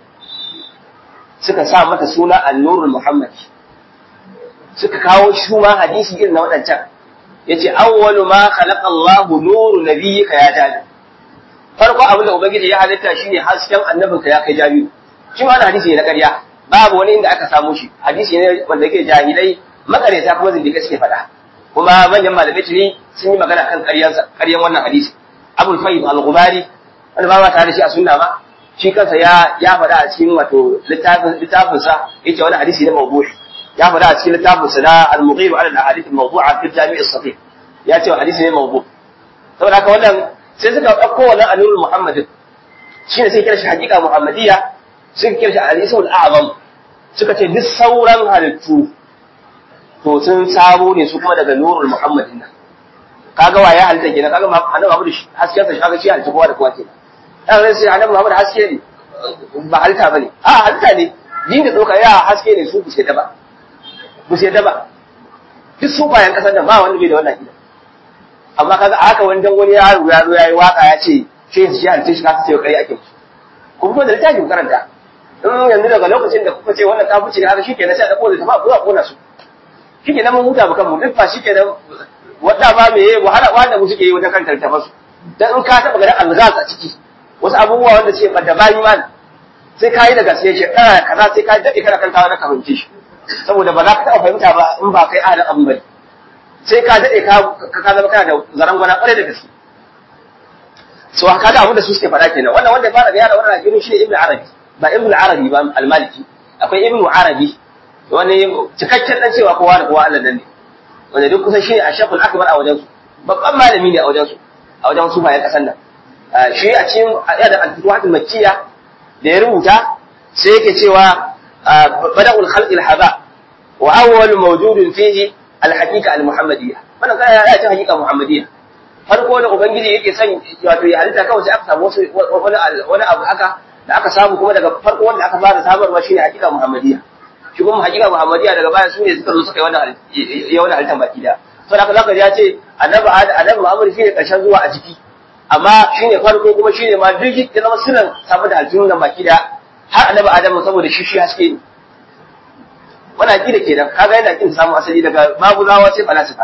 suka sa mata suna an-nurul muhammadi suka kawo shi ma hadisi irin na waɗancan yace awwalu ma khalaqa Allahu nuru nabiyyika ya jabi farko abin da ubangiji ya halitta shine hasken annabinka ya kai jabi shi ma hadisi ne na ƙarya babu wani inda aka samu shi hadisi ne wanda yake jahilai makareta kuma zindika suke faɗa kuma manyan malamai tuni sun yi magana kan ƙaryansa ƙaryan wannan hadisi Abul Fayyid Al-Ghumari wanda ba ma tare da shi a sunna ma shi kansa ya ya faɗa a cikin wato littafin littafinsa yace wani hadisi ne mawdu'i ya faɗa a cikin littafin sa na al-mughir ala al-ahadith al-mawdu'a fi jami' as-sahih ya ce hadisi ne mawdu saboda haka wannan sai suka dauko wannan anurul muhammadin shine sai kira shi hakika muhammadiyya suka kira shi al-ismul a'zam suka ce duk sauran halittu to sun sabo ne su kuma daga nurul muhammadin nan kaga wa ya halitta kenan kaga annabi Muhammad hasken sa kaga shi halitta kowa da kowa kenan dan sai annabi Muhammad haske ne ba halitta bane a halitta ne din da doka ya haske ne su ku sai da ba ku sai da ba duk su bayan kasar da ba wanda bai da wannan aqida amma kaga haka wani dan wani yaro ya zo yayi waka ya ce shi shi halitta shi ka ce kai ake musu kuma da littafin karanta in yanzu daga lokacin da kuka ce wannan kafirci ne haka shikenan sai a dauko da tafa ko a kona su shikenan mun huta bakan mu duk ba shikenan wanda ba me yayi wahala wanda mu suke yi wajen kan tartafa su dan in ka taba ganin alghaz a ciki wasu abubuwa wanda ce da bayi man sai ka yi da gaske shi kana kaza sai ka dade kana kantawa na fahimci shi saboda ba za ka taba fahimta ba in ba kai ahalin abin bane sai ka dade ka ka zama kana da zaran gwana kwarai da gaske so haka da abin da su suke faɗa kenan wannan wanda ya fara bayana wannan aqidu shi ibnu arabi ba ibnu arabi ba al-maliki akwai ibnu arabi wani cikakken dan cewa kowa da kowa Allah nan ne wanda duk kusan shine ashaful akbar a wajen su babban malami ne a wajen su a wajen su bayan kasan nan shi a cikin da al-futuhat al-makkiyya da ya rubuta sai yake cewa bada'ul khalqi al-haba wa awwal mawjudun fihi al-haqiqa al-muhammadiyya wannan kai ya ce haqiqa muhammadiyya farko da ubangiji yake son wato ya halitta kawai sai aka samu wani wani abu haka da aka samu kuma daga farko wanda aka fara samarwa shine haqiqa muhammadiyya shi kuma haqiqa muhammadiyya daga baya su ne suka zo suka yi wannan ya wannan halittar baki da to da zaka ya ce annabi annabi Muhammad shine karshen zuwa a jiki amma shine farko kuma shine ma duk ya zama sirrin samu da aljihun nan baki da har annabi Adamu saboda shi shi haske ne wannan aqida kenan kaga yana kin samu asali daga maguzawa sai falasifa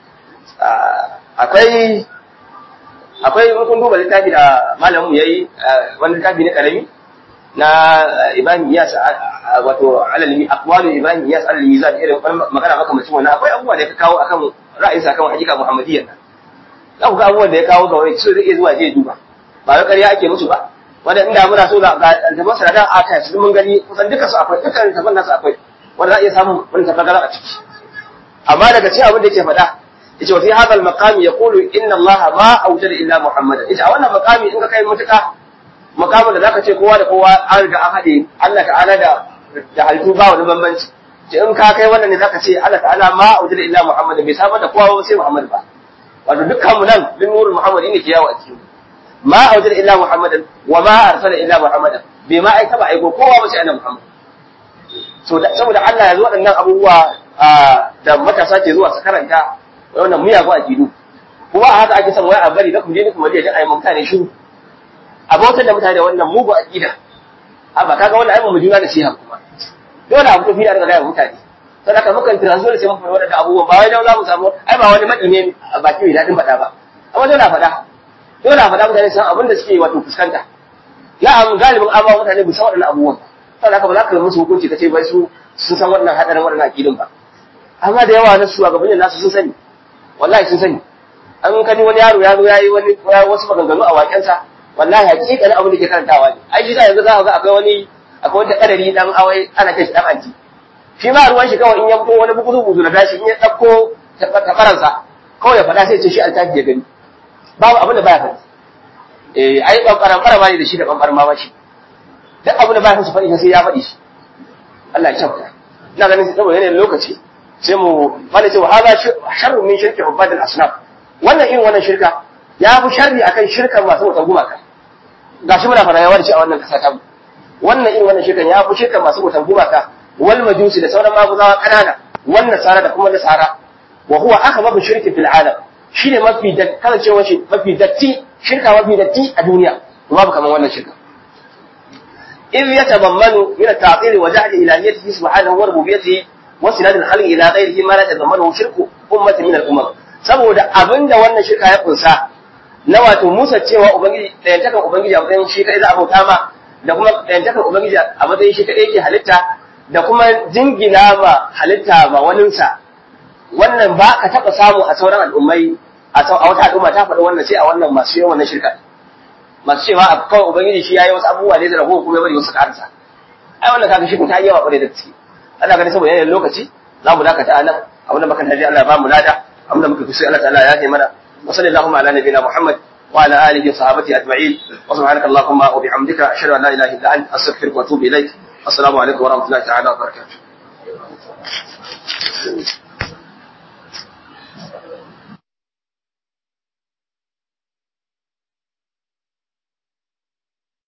akwai akwai kun duba littafi da malamin yayi wani littafi ne karami na Ibrahim Iyas wato alalmi aqwalu Ibrahim Iyas alal mizan irin magana maka mutum wannan akwai abubuwa da ya kawo akan ra'ayinsa kan hakika Muhammadiyya za ku ga abubuwan da ya kawo ga wani su zai zuwa je duba ba wai ƙarya ake musu ba wanda inda muna so ga aljaban sanadar aka su mun gani kusan duka su akwai dukkan aljaban nasu akwai wanda za a iya samun wani tafagara a ciki amma daga cikin abin da yake faɗa yace wa fi hadha al-maqam yaqulu inna Allah ma awjada illa Muhammadan yace a wannan maqami in ka kai mutuka maqamin da zaka ce kowa da kowa an riga an hade Allah ta'ala da da halittu ba wani bambanci ce in ka kai wannan ne zaka ce Allah ta'ala ma awjada illa Muhammadan bai samar da kowa ba sai Muhammad ba wato dukkan mu nan bin nurul Muhammad ne ke yawo a cikin ma awjada illa Muhammadan wa ma arsala illa Muhammadan bai ma aika ba aiko kowa ba sai annabi Muhammad saboda Allah ya zo waɗannan abubuwa da matasa ke zuwa su karanta wannan miyagun akidu kuma a haka ake son wai a bari da kuma je kuma je a yi mutane shiru a bautar da mutane da wannan mugu akida a ba kaga wannan ai mu juna da shi kuma dole abu tafi da daga gaya mutane sai aka mukan transfer sai mun fara wannan abubuwan ba wai dan za mu samu ai ba wani madi ne a baki mai dadin faɗa ba amma dole a faɗa dole a faɗa mutane san abin da suke wato fuskanta ya am galibin amma mutane bu san waɗannan abubuwan sai aka ba za ka yi musu hukunci kace bai su sun san wannan hadarin wannan akidin ba amma da yawa na su a gabanin nasu sun sani wallahi sun sani an kani wani yaro ya zo ya yi wani wasu maganganu a wakensa wallahi hakikanin abin da ke karantawa ne ai shi yanzu za ka ga akwai wani akwai wanda kadari dan awai ana kai shi dan anti shi ma ruwan shi kawai in ya fito wani bugu bugu na dashi in ya dauko tafaransa kawai ya faɗa sai ce shi altafi ya gani babu abin da baya faɗi eh ai bambaran bara ne da shi da bambaran ma shi duk abin da baya su faɗi sai ya faɗi shi Allah ya kyauta ina ganin saboda yanayin lokaci sai mu bada cewa hada sharrun min shirki ubadul asnaf wannan irin wannan shirka ya fi sharri akan shirkar masu wutan gumaka gashi muna fara yawa da shi a wannan kasa ta wannan irin wannan shirkan ya fi shirkar masu wutan gumaka wal majusi da sauran maguzawa kanana wan nasara da kuma nasara wa huwa akhbabu shirki fil alam shine mafi da kasancewar shi mafi datti shirka mafi datti a duniya babu kamar wannan shirka إذ يتضمن من التعطيل وجهل إلهيته سبحانه وربوبيته وسناد الخلق إلى غيره ما لا يتضمنه شرك أمة من الأمم saboda abin da wannan shirka ya kunsa na wato musa cewa ubangiji ɗayantakan ubangiji a matsayin shi kaɗai za a bauta ma da kuma ɗayantakan ubangiji a matsayin shi kaɗai ke halitta da kuma jingina ma halitta ma waninsa wannan ba ka taɓa samu a sauran al'ummai a wata al'umma ta faɗi wannan sai a wannan masu yawan wannan shirka masu cewa a kawai ubangiji shi ya yi wasu abubuwa ne da rago kuma ya bari wasu karsa ai wannan kaga shi ta yi yawa ƙwarai da gaske ana ganin saboda yanayin lokaci za mu dakata a nan abin da muka tafi Allah ba mu lada abin da muka kusa Allah ta'ala ya yi mana wa sallallahu ala nabiyina Muhammad wa ala alihi wa sahbihi ajma'in wa subhanaka allahumma wa bihamdika ashhadu an la ilaha illa anta astaghfiruka wa atubu ilaik assalamu alaikum wa rahmatullahi ta'ala wa barakatuh